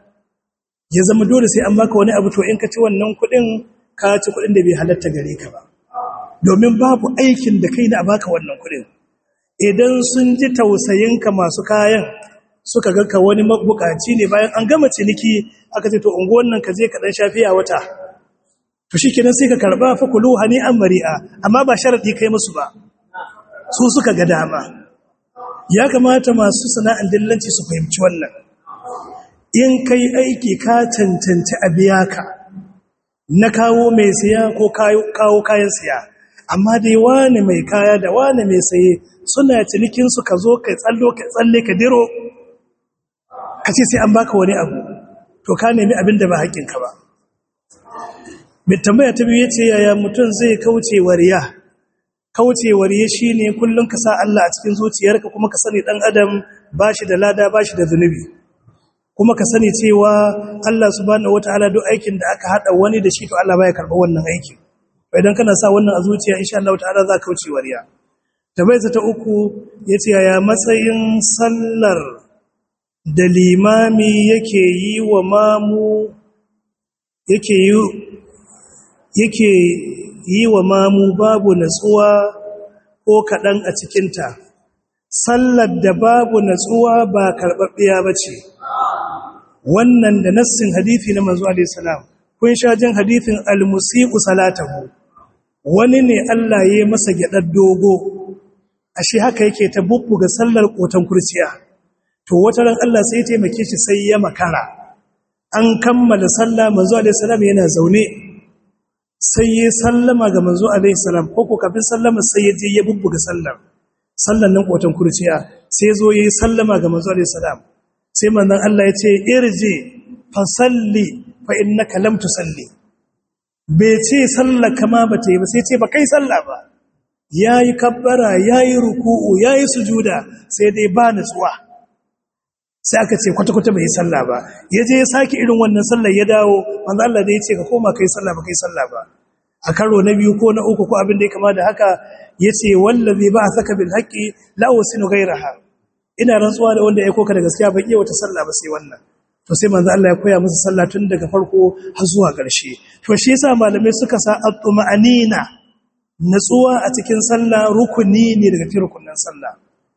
S2: ya zama dole sai an baka wani abu to in ka ci wannan kuɗin ka ci kuɗin da bai halatta gare ka ba domin babu aikin da kai da a baka wannan kuɗin idan sun ji tausayinka masu kayan suka ga ka wani mabukaci ne bayan an gama ciniki aka ce to unguwan nan ka je ka dan shafiya wata to shikenan sai ka karba fa kulu hani an mari'a amma ba sharadi kai musu ba su suka ga dama ya kamata masu sana'an dillanci su fahimci wannan in kai aiki ka cancanci a biya ka na kawo mai siya ko kawo kayan siya amma dai wani mai kaya da wani mai saye suna cinikinsu ka zo ka tsallo ka tsalle ka diro ka ce sai an baka wani abu to ka nemi abin da ba haƙinka ba mai tambaya ta biyu ce yaya mutum zai kauce wariya kauce wariya shine kullum ka sa Allah a cikin zuciyarka kuma ka sani dan adam bashi da lada bashi da zunubi kuma ka sani cewa Allah subhanahu wataala duk aikin da aka hada wani da shi to Allah baya karba wannan aikin idan kana sa wannan a zuciya insha Allah ta'ala za ka kauce wariya tabaisa ta uku yace yaya matsayin sallar da limami yake yi wa mamu yake yi yake yi wa mamu babu natsuwa ko kaɗan a cikinta sallar da babu natsuwa ba karɓaɓɓiya ba ce wannan da nassin hadithi na manzo alaihi salam kun sha jin hadithin al-musiqu salatahu wani ne Allah ya masa gyadar dogo ashe haka yake ta bubbuga sallar kotan kurciya to wata ran Allah sai ya taimake shi sai ya makara an kammala sallah manzo alaihi salam yana zaune sai ya sallama ga manzo alaihi salam ko ko kafin sallama sai ya je ya bubbuga sallar sallan nan kotan kurciya sai zo yayi sallama ga manzo alaihi salam sai manzon Allah ya ce irji fa salli fa innaka lam tusalli bai ce sallar kama ba ta yi ba sai ce ba kai sallah ba yayi kabbara yayi ruku'u yayi sujuda sai dai ba nutsuwa sai aka ce kwata-kwata bai yi sallah ba ya je ya sake irin wannan sallar ya dawo manzo Allah da ya ce ka koma kai sallah ba kai sallah ba a karo na biyu ko na uku ko abin da ya kama da haka ya ce wallazi ba a saka bil haqqi la wasinu ghayraha ina rantsuwa da wanda ya koka da gaskiya ban iya wata sallah ba sai wannan to sai manzo Allah ya koya musu sallah tun daga farko har zuwa ƙarshe to shi yasa malamai suka sa at-tuma'anina natsuwa a cikin sallah rukuni ne daga cikin rukunin sallah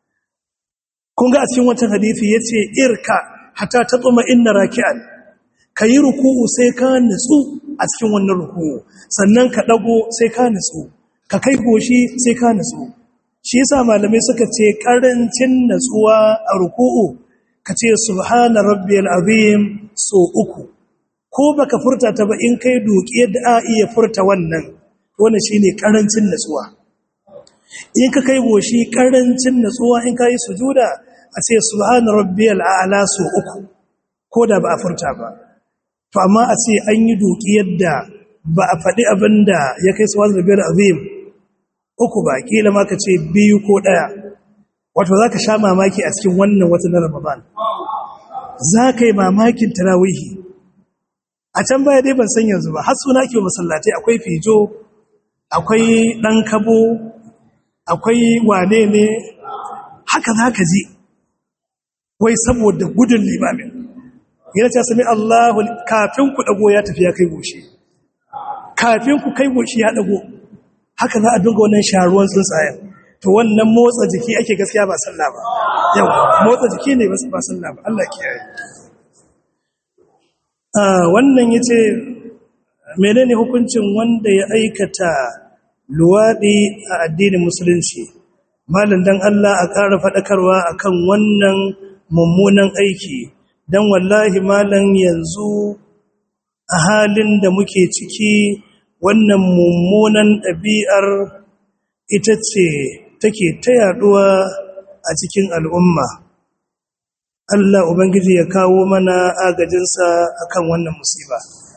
S2: kun ga a cikin wancan hadisi yace irka hatta tatuma inna raki'an kayi ruku'u sai ka nutsu a cikin wannan ruku'u sannan ka dago sai ka nutsu ka kai goshi sai ka nutsu shi yasa malamai suka ce karancin natsuwa a ruku'u kace subhana rabbiyal azim so uku ko baka furta ta ba in kai doki yadda a iya furta wannan wannan shine karancin natsuwa in ka kai goshi karancin natsuwa in ka yi sujuda a ce subhana rabbiyal a'la so uku ko da ba a furta ba to amma a ce an yi doki yadda ba a faɗi abin da ya kai subhana rabbiyal azim uku ba kila ma ka ce biyu ko ɗaya wato za ka sha mamaki a cikin wannan wata na ramadan za ka yi mamakin tarawihi a can baya dai ban san yanzu ba har suna ke masallatai akwai fijo akwai ɗan kabo akwai wane ne haka za ka ji wai saboda gudun limamin yana ce sami Allahu kafin ku ɗago ya tafi ya kai goshi kafin ku kai goshi ya ɗago haka za a dunga wannan sharuwan tsuntsayen to wannan motsa jiki ake gaskiya ba sallah ba yau motsa jiki ne ba sallah ba Allah kiyaye wannan yace menene hukuncin wanda ya aikata luwadi a addinin musulunci malam dan Allah a ƙara faɗakarwa akan wannan mummunan aiki dan wallahi malam yanzu a halin da muke ciki wannan mummunan ɗabi'ar ita ce take ta yaduwa a cikin al'umma Allah Ubangiji ya kawo mana agajinsa akan wannan musiba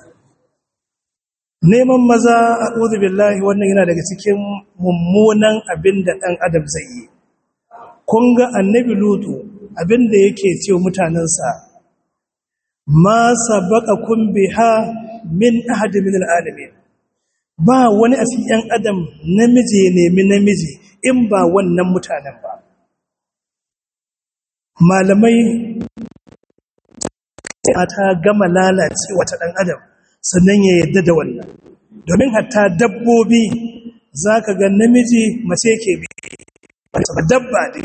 S2: neman maza a billahi wannan yana daga cikin mummunan abin da ɗan adam zai yi kun ga annabi lutu abin da yake ce mutanensa ma sabaka kun biha min ahadi min al'alamin ba wani a cikin ‘yan adam namiji ya nemi namiji in ba wannan mutanen ba malamai ta gama lalace wata ɗan adam sannan ya yadda da wannan domin hatta dabbobi za ka ga namiji mace ke bi dabba ne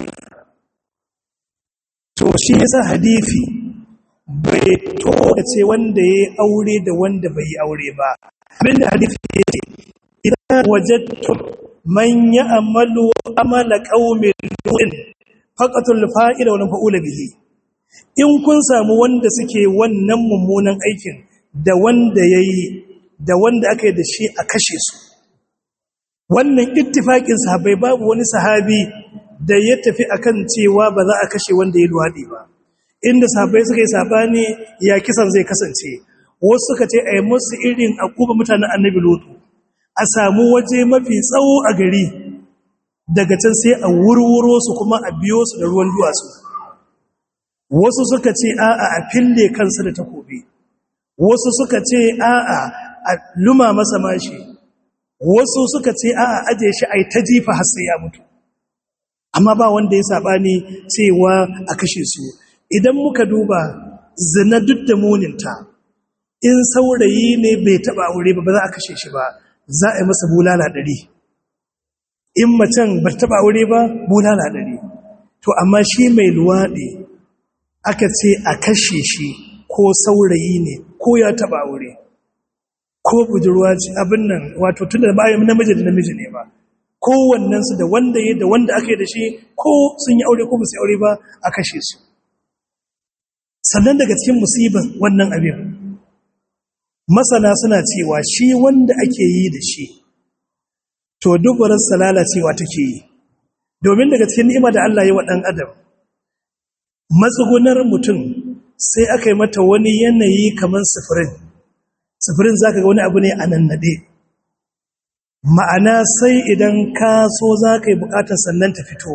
S2: to shi yasa hadifi bai to ce wanda ya aure da wanda bai yi aure ba abinda hadifi ya ce idan wajattum man ya'malu amala qaumin du'in faqatul fa'ila wa fa'ula bihi in kun samu wanda suke wannan mummunan aikin da wanda yayi da wanda aka yi da shi a kashe su wannan ittifaqin sahabbai babu wani sahabi da ya tafi akan cewa ba za a kashe wanda ya luwadi ba inda sahabbai suka yi sabani ya kisan zai kasance wasu suka ce a yi musu irin akuba mutanen annabi lutu a samu waje mafi tsawo a gari daga can sai a wurwuro su kuma a biyo su da ruwan duwatsu wasu suka ce a'a a fille kansa da takobi wasu suka ce a'a a luma masa mashi wasu suka ce a'a aje shi ai ta jifa har sai ya mutu amma ba wanda ya sabani cewa a kashe su idan muka duba zina duk da muninta in saurayi ne bai taba aure ba ba za a kashe shi ba za a yi masa bulala ɗari in macen ba taba aure ba bulala ɗari to amma shi mai luwaɗe aka ce a kashe shi ko saurayi ne ko ya taba aure ko budurwa ce abin nan wato tun da bayan namiji da namiji ne ba kowannensu da wanda ya da wanda aka yi da shi ko sun yi aure ko ba su aure ba a kashe su sannan daga cikin musibin wannan abin masana suna cewa shi wanda ake yi da shi to dubararsa lalacewa take yi domin daga cikin ni'ima da Allah ya wa ɗan adam matsugunar mutum sai aka yi mata wani yanayi kamar sifirin sifirin za ka ga wani abu ne a nan naɗe ma'ana sai idan ka so za ka yi bukatar sannan ta fito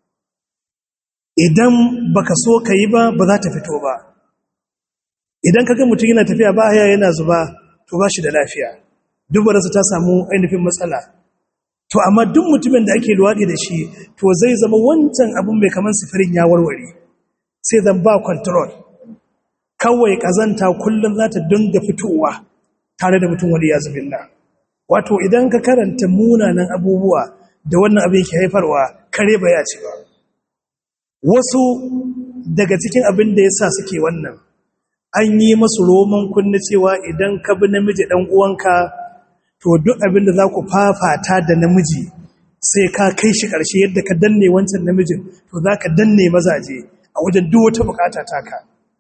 S2: idan baka so ka yi ba ba za ta fito ba idan kaga mutum yana tafiya ba haya yana zuba to ba shi da lafiya dubararsa ta samu ainihin matsala to amma duk mutumin da ake luwaɗi da shi to zai zama wancan abin mai kamar sifirin ya warware sai zan ba control kawai ƙazanta kullum za ta dinga fitowa tare da mutum wani ya zubilla wato idan ka karanta munanan abubuwa da wannan abin ke haifarwa kare ba ya ce ba wasu daga cikin abin da ya sa suke wannan an yi masu roman kunna cewa idan ka bi namiji ɗan uwanka to duk abin da za ku fafata da namiji sai ka kai shi ƙarshe yadda ka danne wancan namijin to za ka danne mazaje a wajen duk wata bukata taka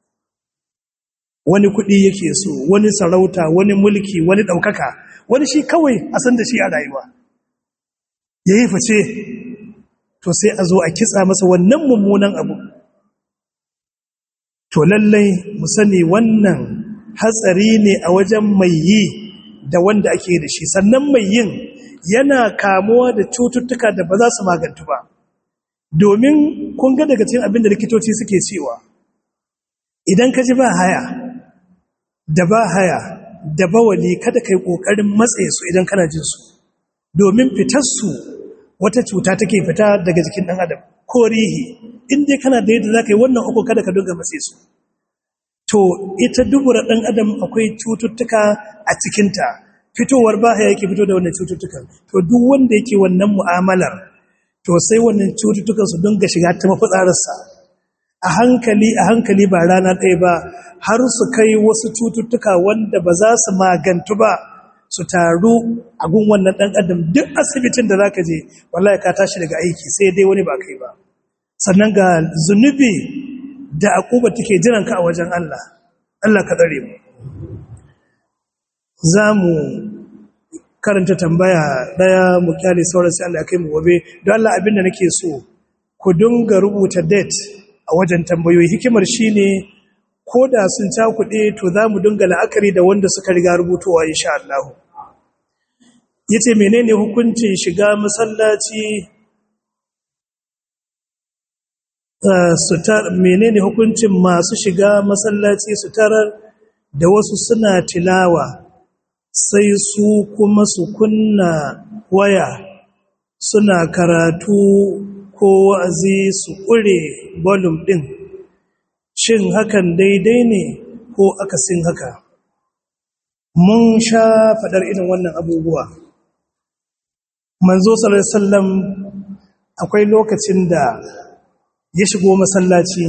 S2: wani kuɗi yake so wani sarauta wani mulki wani ɗaukaka wani shi kawai a san da shi a rayuwa ya yi fice to sai a zo a kitsa masa wannan mummunan abu to lallai mu sani wannan hatsari ne a wajen mai yi da wanda ake da shi sannan mai yin yana kamuwa da cututtuka da ba za su magantu ba domin kun ga daga cikin abin da likitoci suke cewa idan ka ji ba haya da ba haya da bawali kada kai kokarin matsaye su idan kana jin su domin fitarsu wata cuta take fita daga jikin ɗan adam ko rihi inda kana da yadda za ka yi wannan uku kada ka dunga matse su to ita dubura ɗan adam akwai cututtuka a cikinta fitowar ba ya yake fito da wannan cututtukan to duk wanda yake wannan mu'amalar to sai wannan cututtukan su dunga shiga ta mafitsararsa a hankali a hankali ba rana ɗaya ba har su kai wasu cututtuka wanda ba za su magantu ba su taru a gun wannan ɗan adam duk asibitin da za ka je wallahi ka tashi daga aiki sai dai wani ba kai ba sannan ga zunubi da akuba take jiranka a wajen Allah Allah ka tsare mu za mu karanta tambaya ɗaya mu kyale sauran sai Allah ya kai mu gobe don Allah abinda nake so ku dinga rubuta date a wajen tambayoyi hikimar shine ko da sun cakuɗe to za mu dinga la'akari da wanda suka riga rubutowa insha Allah yace menene hukuncin shiga masallaci sutar menene hukuncin masu shiga masallaci su tarar da wasu suna tilawa sai su kuma su kunna waya suna karatu ko wa'azi su ƙure volume ɗin shin hakan daidai ne ko akasin haka mun sha faɗar irin wannan abubuwa manzo sallallahu alaihi wasallam akwai lokacin da ya shigo masallaci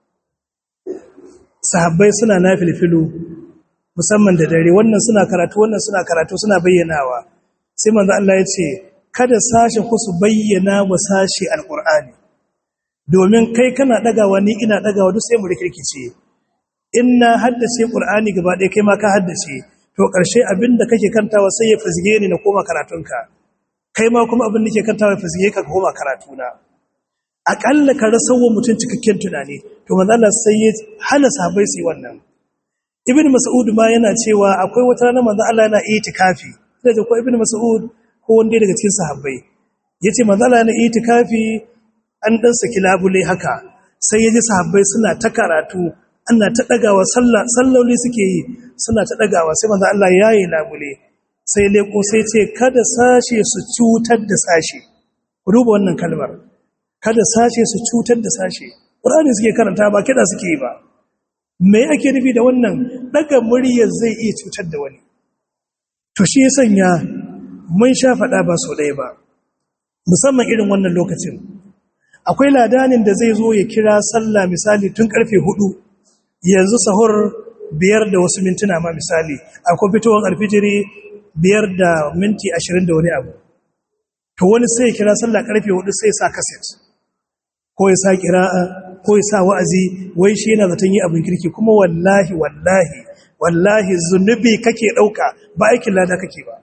S2: sahabbai suna na filfilu musamman da dare wannan suna karatu wannan suna karatu suna bayyanawa sai manzo Allah ya ce kada sashe ku su bayyana wa sashe alqur'ani domin kai kana dagawa ni ina dagawa duk sai mu rikirkice inna haddace qur'ani gaba ɗaya kai ma ka haddace to ƙarshe abinda kake kantawa sai ya fizge ni na koma karatunka kai ma kuma abin da ke kantawa ya fizge ka koma karatuna akalla ka rasa wa mutum cikakken tunani to manzo Allah sai ya hana sahabbai su yi wannan ibn mas'ud ma yana cewa akwai wata rana manzo Allah yana itikafi sai da ko ibn mas'ud ko wanda daga cikin sahabbai yace manzo Allah yana itikafi an dan saki labule haka sai yaji sahabbai suna ta karatu ana ta dagawa sallah salloli suke yi suna ta dagawa sai manzo Allah yayi labule sai leko sai ce kada sashe su cutar da sashe ku duba wannan kalmar kada sashe su cutar da sashe Qur'ani suke karanta ba kida suke yi ba me ake nufi da wannan daga muryar zai iya cutar da wani to shi ya sanya mun sha faɗa ba so ɗaya ba musamman irin wannan lokacin akwai ladanin da zai zo ya kira sallah misali tun karfe hudu yanzu sahur biyar da wasu mintuna ma misali akwai fitowar alfijiri biyar da minti ashirin da wani abu to wani sai ya kira sallah karfe hudu sai ya sa kaset ko ya sa kira'a ko ya sa wa'azi wai shi yana zaton yi abin kirki kuma wallahi wallahi wallahi zunubi kake ɗauka ba aikin lada kake ba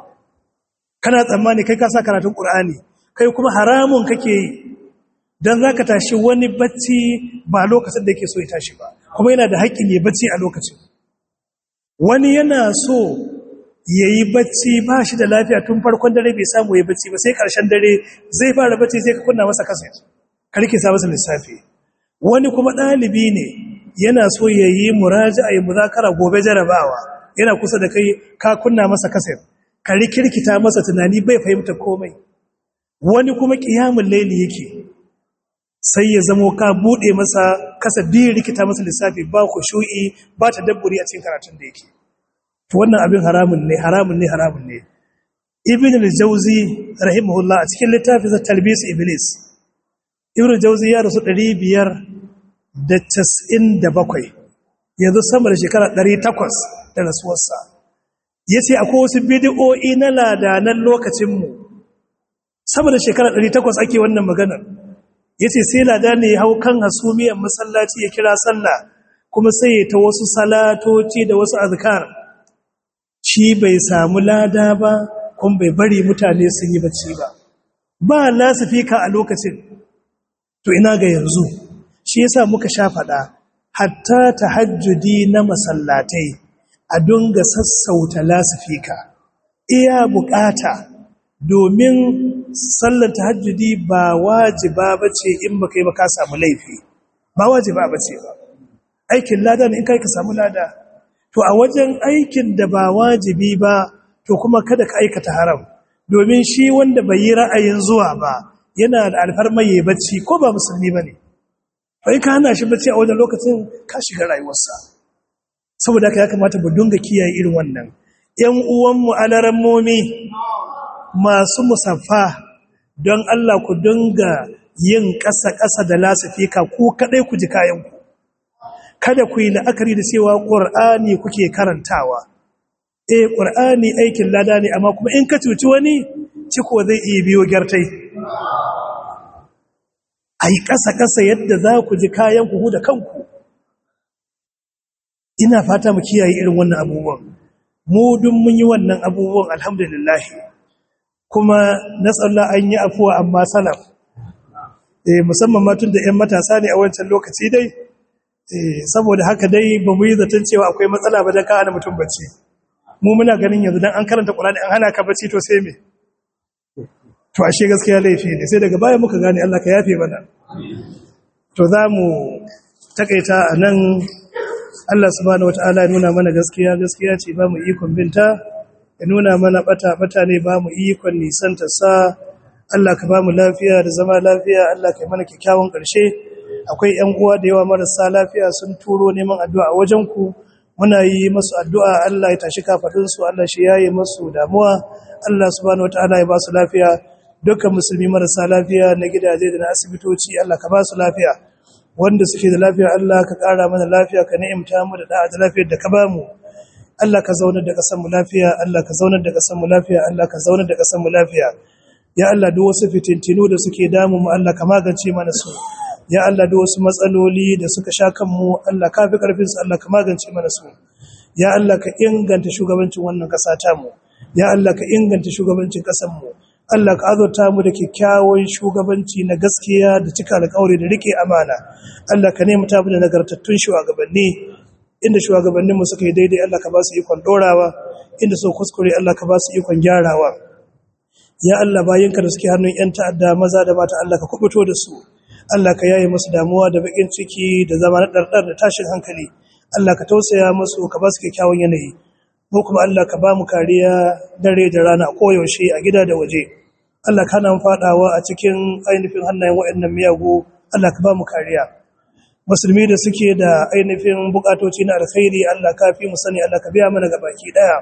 S2: kana tsammani kai ka sa karatun ƙur'ani kai kuma haramun kake yi don za ka tashi wani bacci ba lokacin da yake so ya tashi ba kuma yana da haƙƙin ya bacci a lokacin wani yana so ya yi bacci ba shi da lafiya tun farkon dare bai samu ya bacci ba sai ƙarshen dare zai fara bacci sai ka kunna masa kaset karki sa masa lissafi wani kuma ɗalibi ne yana so ya yi muraji a yi muzakara gobe jarabawa yana kusa da kai ka kunna masa kaset ka rikirkita masa tunani bai fahimta komai wani kuma ƙiyamun laili yake sai ya zamo ka buɗe masa kasa biyu rikita masa lissafi ba ku shu'i ba ta dabburi a cikin karatun da yake to wannan abin haramun ne haramun ne haramun ne ibn al-jawzi rahimahullah a cikin littafin talbis iblis ibn al-jawzi ya rasu 597 yanzu sama da shekara 800 da rasuwarsa yace akwai wasu bid'o'i na ladanan lokacin mu sama da shekara 800 ake wannan maganar yace sai lada ne ya hau kan hasumiyar masallaci ya kira sallah kuma sai ya ta wasu salatoci da wasu azkar shi bai samu lada ba kuma bai bari mutane sun yi bacci ba ba lasifika a lokacin to ina ga yanzu shi yasa muka sha faɗa hatta tahajjudi na masallatai a dunga sassauta lasifika iya bukata domin sallar tahajjudi ba wajiba bace in baka yi ba ka samu laifi ba wajiba bace ba aikin lada ne in kai ka samu lada to a wajen aikin da ba wajibi ba to kuma kada ka aikata haram domin shi wanda bai yi ra'ayin zuwa ba yana da alfarma yayi bacci ko ba musulmi bane bai ka hana shi bacci a wajen lokacin ka shiga rayuwarsa saboda haka ya kamata mu dunga kiyaye irin wannan ƴan uwanmu alarammomi masu musaffa don Allah ku dunga yin ƙasa-ƙasa da lasifika ku kaɗai ku ji kayanku kada ku yi la'akari da cewa ƙur'ani kuke karantawa eh ƙur'ani aikin lada ne amma kuma in ka cuci wani ciko zai iya biyo gyartai a yi ƙasa-ƙasa yadda za ku ji kayanku ku da kanku ina fata mu kiyaye irin wannan abubuwan mu dun mun yi wannan abubuwan alhamdulillah kuma na tsalla an yi afuwa amma salaf eh musamman ma tun da ƴan matasa ne a wancan lokaci dai eh saboda haka dai ba mu yi zaton cewa akwai matsala ba dan ka hana mutum bacci mu muna ganin yanzu dan an karanta Qur'ani an hana ka bacci to sai me to ashe gaskiya laifi ne sai daga baya muka gane Allah ka yafe mana to za mu takaita a nan Allah subhanahu wataala ya nuna mana gaskiya gaskiya ce ba mu ikon binta ya nuna mana bata bata ne ba mu ikon nisanta sa Allah ka ba mu lafiya da zama lafiya Allah ka yi mana kyakkyawan ƙarshe akwai ƴan uwa da yawa marasa lafiya sun turo neman addu'a a wajen ku muna yi masu addu'a Allah ya tashi kafadun su Allah shi yaye masu damuwa Allah subhanahu wataala ya ba su lafiya dukkan musulmi marasa lafiya na gidaje da na asibitoci Allah ka ba su lafiya wanda suke da lafiya Allah ka ƙara mana lafiya ka ni'imta mu da da'a da lafiyar da ka ba mu Allah ka zaunar da ƙasar mu lafiya Allah ka zaunar da ƙasar mu lafiya Allah ka zaunar da ƙasar mu lafiya ya Allah duk wasu fitintinu da suke damu mu Allah ka magance mana su ya Allah duk wasu matsaloli da suka sha kanmu Allah ka fi karfin su Allah ka magance mana su ya Allah ka inganta shugabancin wannan ƙasa ta mu ya Allah ka inganta shugabancin ƙasar mu Allah ka azurta mu da kyakkyawan shugabanci na gaskiya da cika alƙawari da rike amana Allah ka nemi ta mu da nagartattun shugabanni inda shugabannin mu suka yi daidai Allah ka ba su ikon dorawa inda su kuskure Allah ka ba su ikon gyarawa ya Allah bayinka da suke hannun yan ta'adda maza da mata Allah ka kubuto da su Allah ka yaye musu damuwa da bakin ciki da zama na dardar da tashin hankali Allah ka tausaya musu ka ba su kyakkyawan yanayi mu kuma Allah ka ba mu kariya dare da rana koyaushe a gida da waje Allah ka nan fadawa a cikin ainihin hannayen waɗannan miyagu Allah ka ba mu kariya musulmi da suke da ainihin bukatoci na alkhairi Allah ka fi mu sani Allah ka biya mana gabaki daya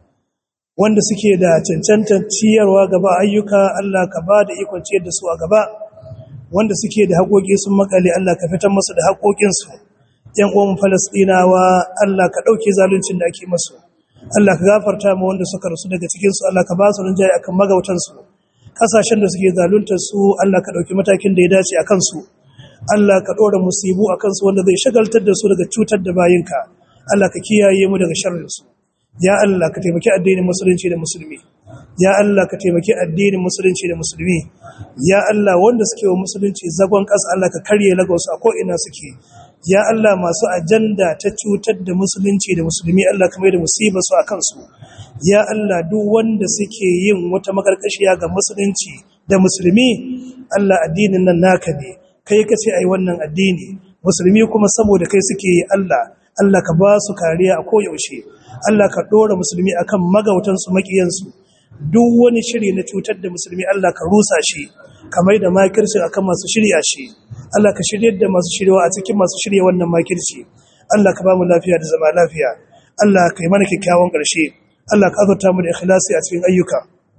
S2: wanda suke da cancantar ciyarwa gaba ayyuka Allah ka ba da ikon ciyar da su a gaba wanda suke da haƙoƙi sun makale Allah ka fitar musu da haƙoƙinsu ƴan uwan Falastinawa Allah ka ɗauke zaluncin da ake masu Allah ka gafarta ma wanda suka rasu daga cikin su Allah ka ba su rinjaye akan magautan su kasashen da suke zaluntar su Allah ka ɗauki matakin da ya dace akan su Allah ka ɗora musibu akan su wanda zai shagaltar da su daga cutar da bayinka Allah ka kiyaye mu daga sharrin su ya Allah ka taimaki addinin musulunci da musulmi ya Allah ka taimaki addinin musulunci da musulmi ya Allah wanda suke wa musulunci zagon ƙasa Allah ka karye lagos a ko'ina suke ya Allah masu ajanda ta cutar da musulunci da musulmi Allah ka mai da musiba su a kansu ya Allah duk wanda suke yin wata makarkashiya ga musulunci da musulmi Allah addinin nan naka ne kai ka ce ai wannan addini musulmi kuma saboda kai suke yi Allah Allah ka ba su kariya a koyaushe Allah ka ɗora musulmi akan magautansu maƙiyansu duk wani shiri na cutar da musulmi Allah ka rusa shi kamar da makirci akan masu shirya shi Allah ka shiryar da masu shiryawa a cikin masu shirya wannan makirci Allah ka ba mu lafiya da zama lafiya Allah ka yi mana kyakkyawan ƙarshe Allah ka azurta mu da ikhlasi a cikin ayyuka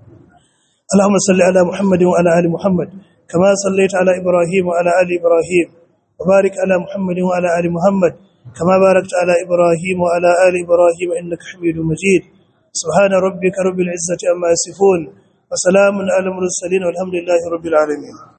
S2: Allahumma salli ala Muhammadin wa ala ali Muhammad kama sallaita ala Ibrahim wa ala ali Ibrahim wa barik ala Muhammadin wa ala ali Muhammad كما باركت على إبراهيم وعلى آل إبراهيم إنك حميد مجيد سبحان ربك رب العزة أما يصفون وسلام على المرسلين والحمد لله رب العالمين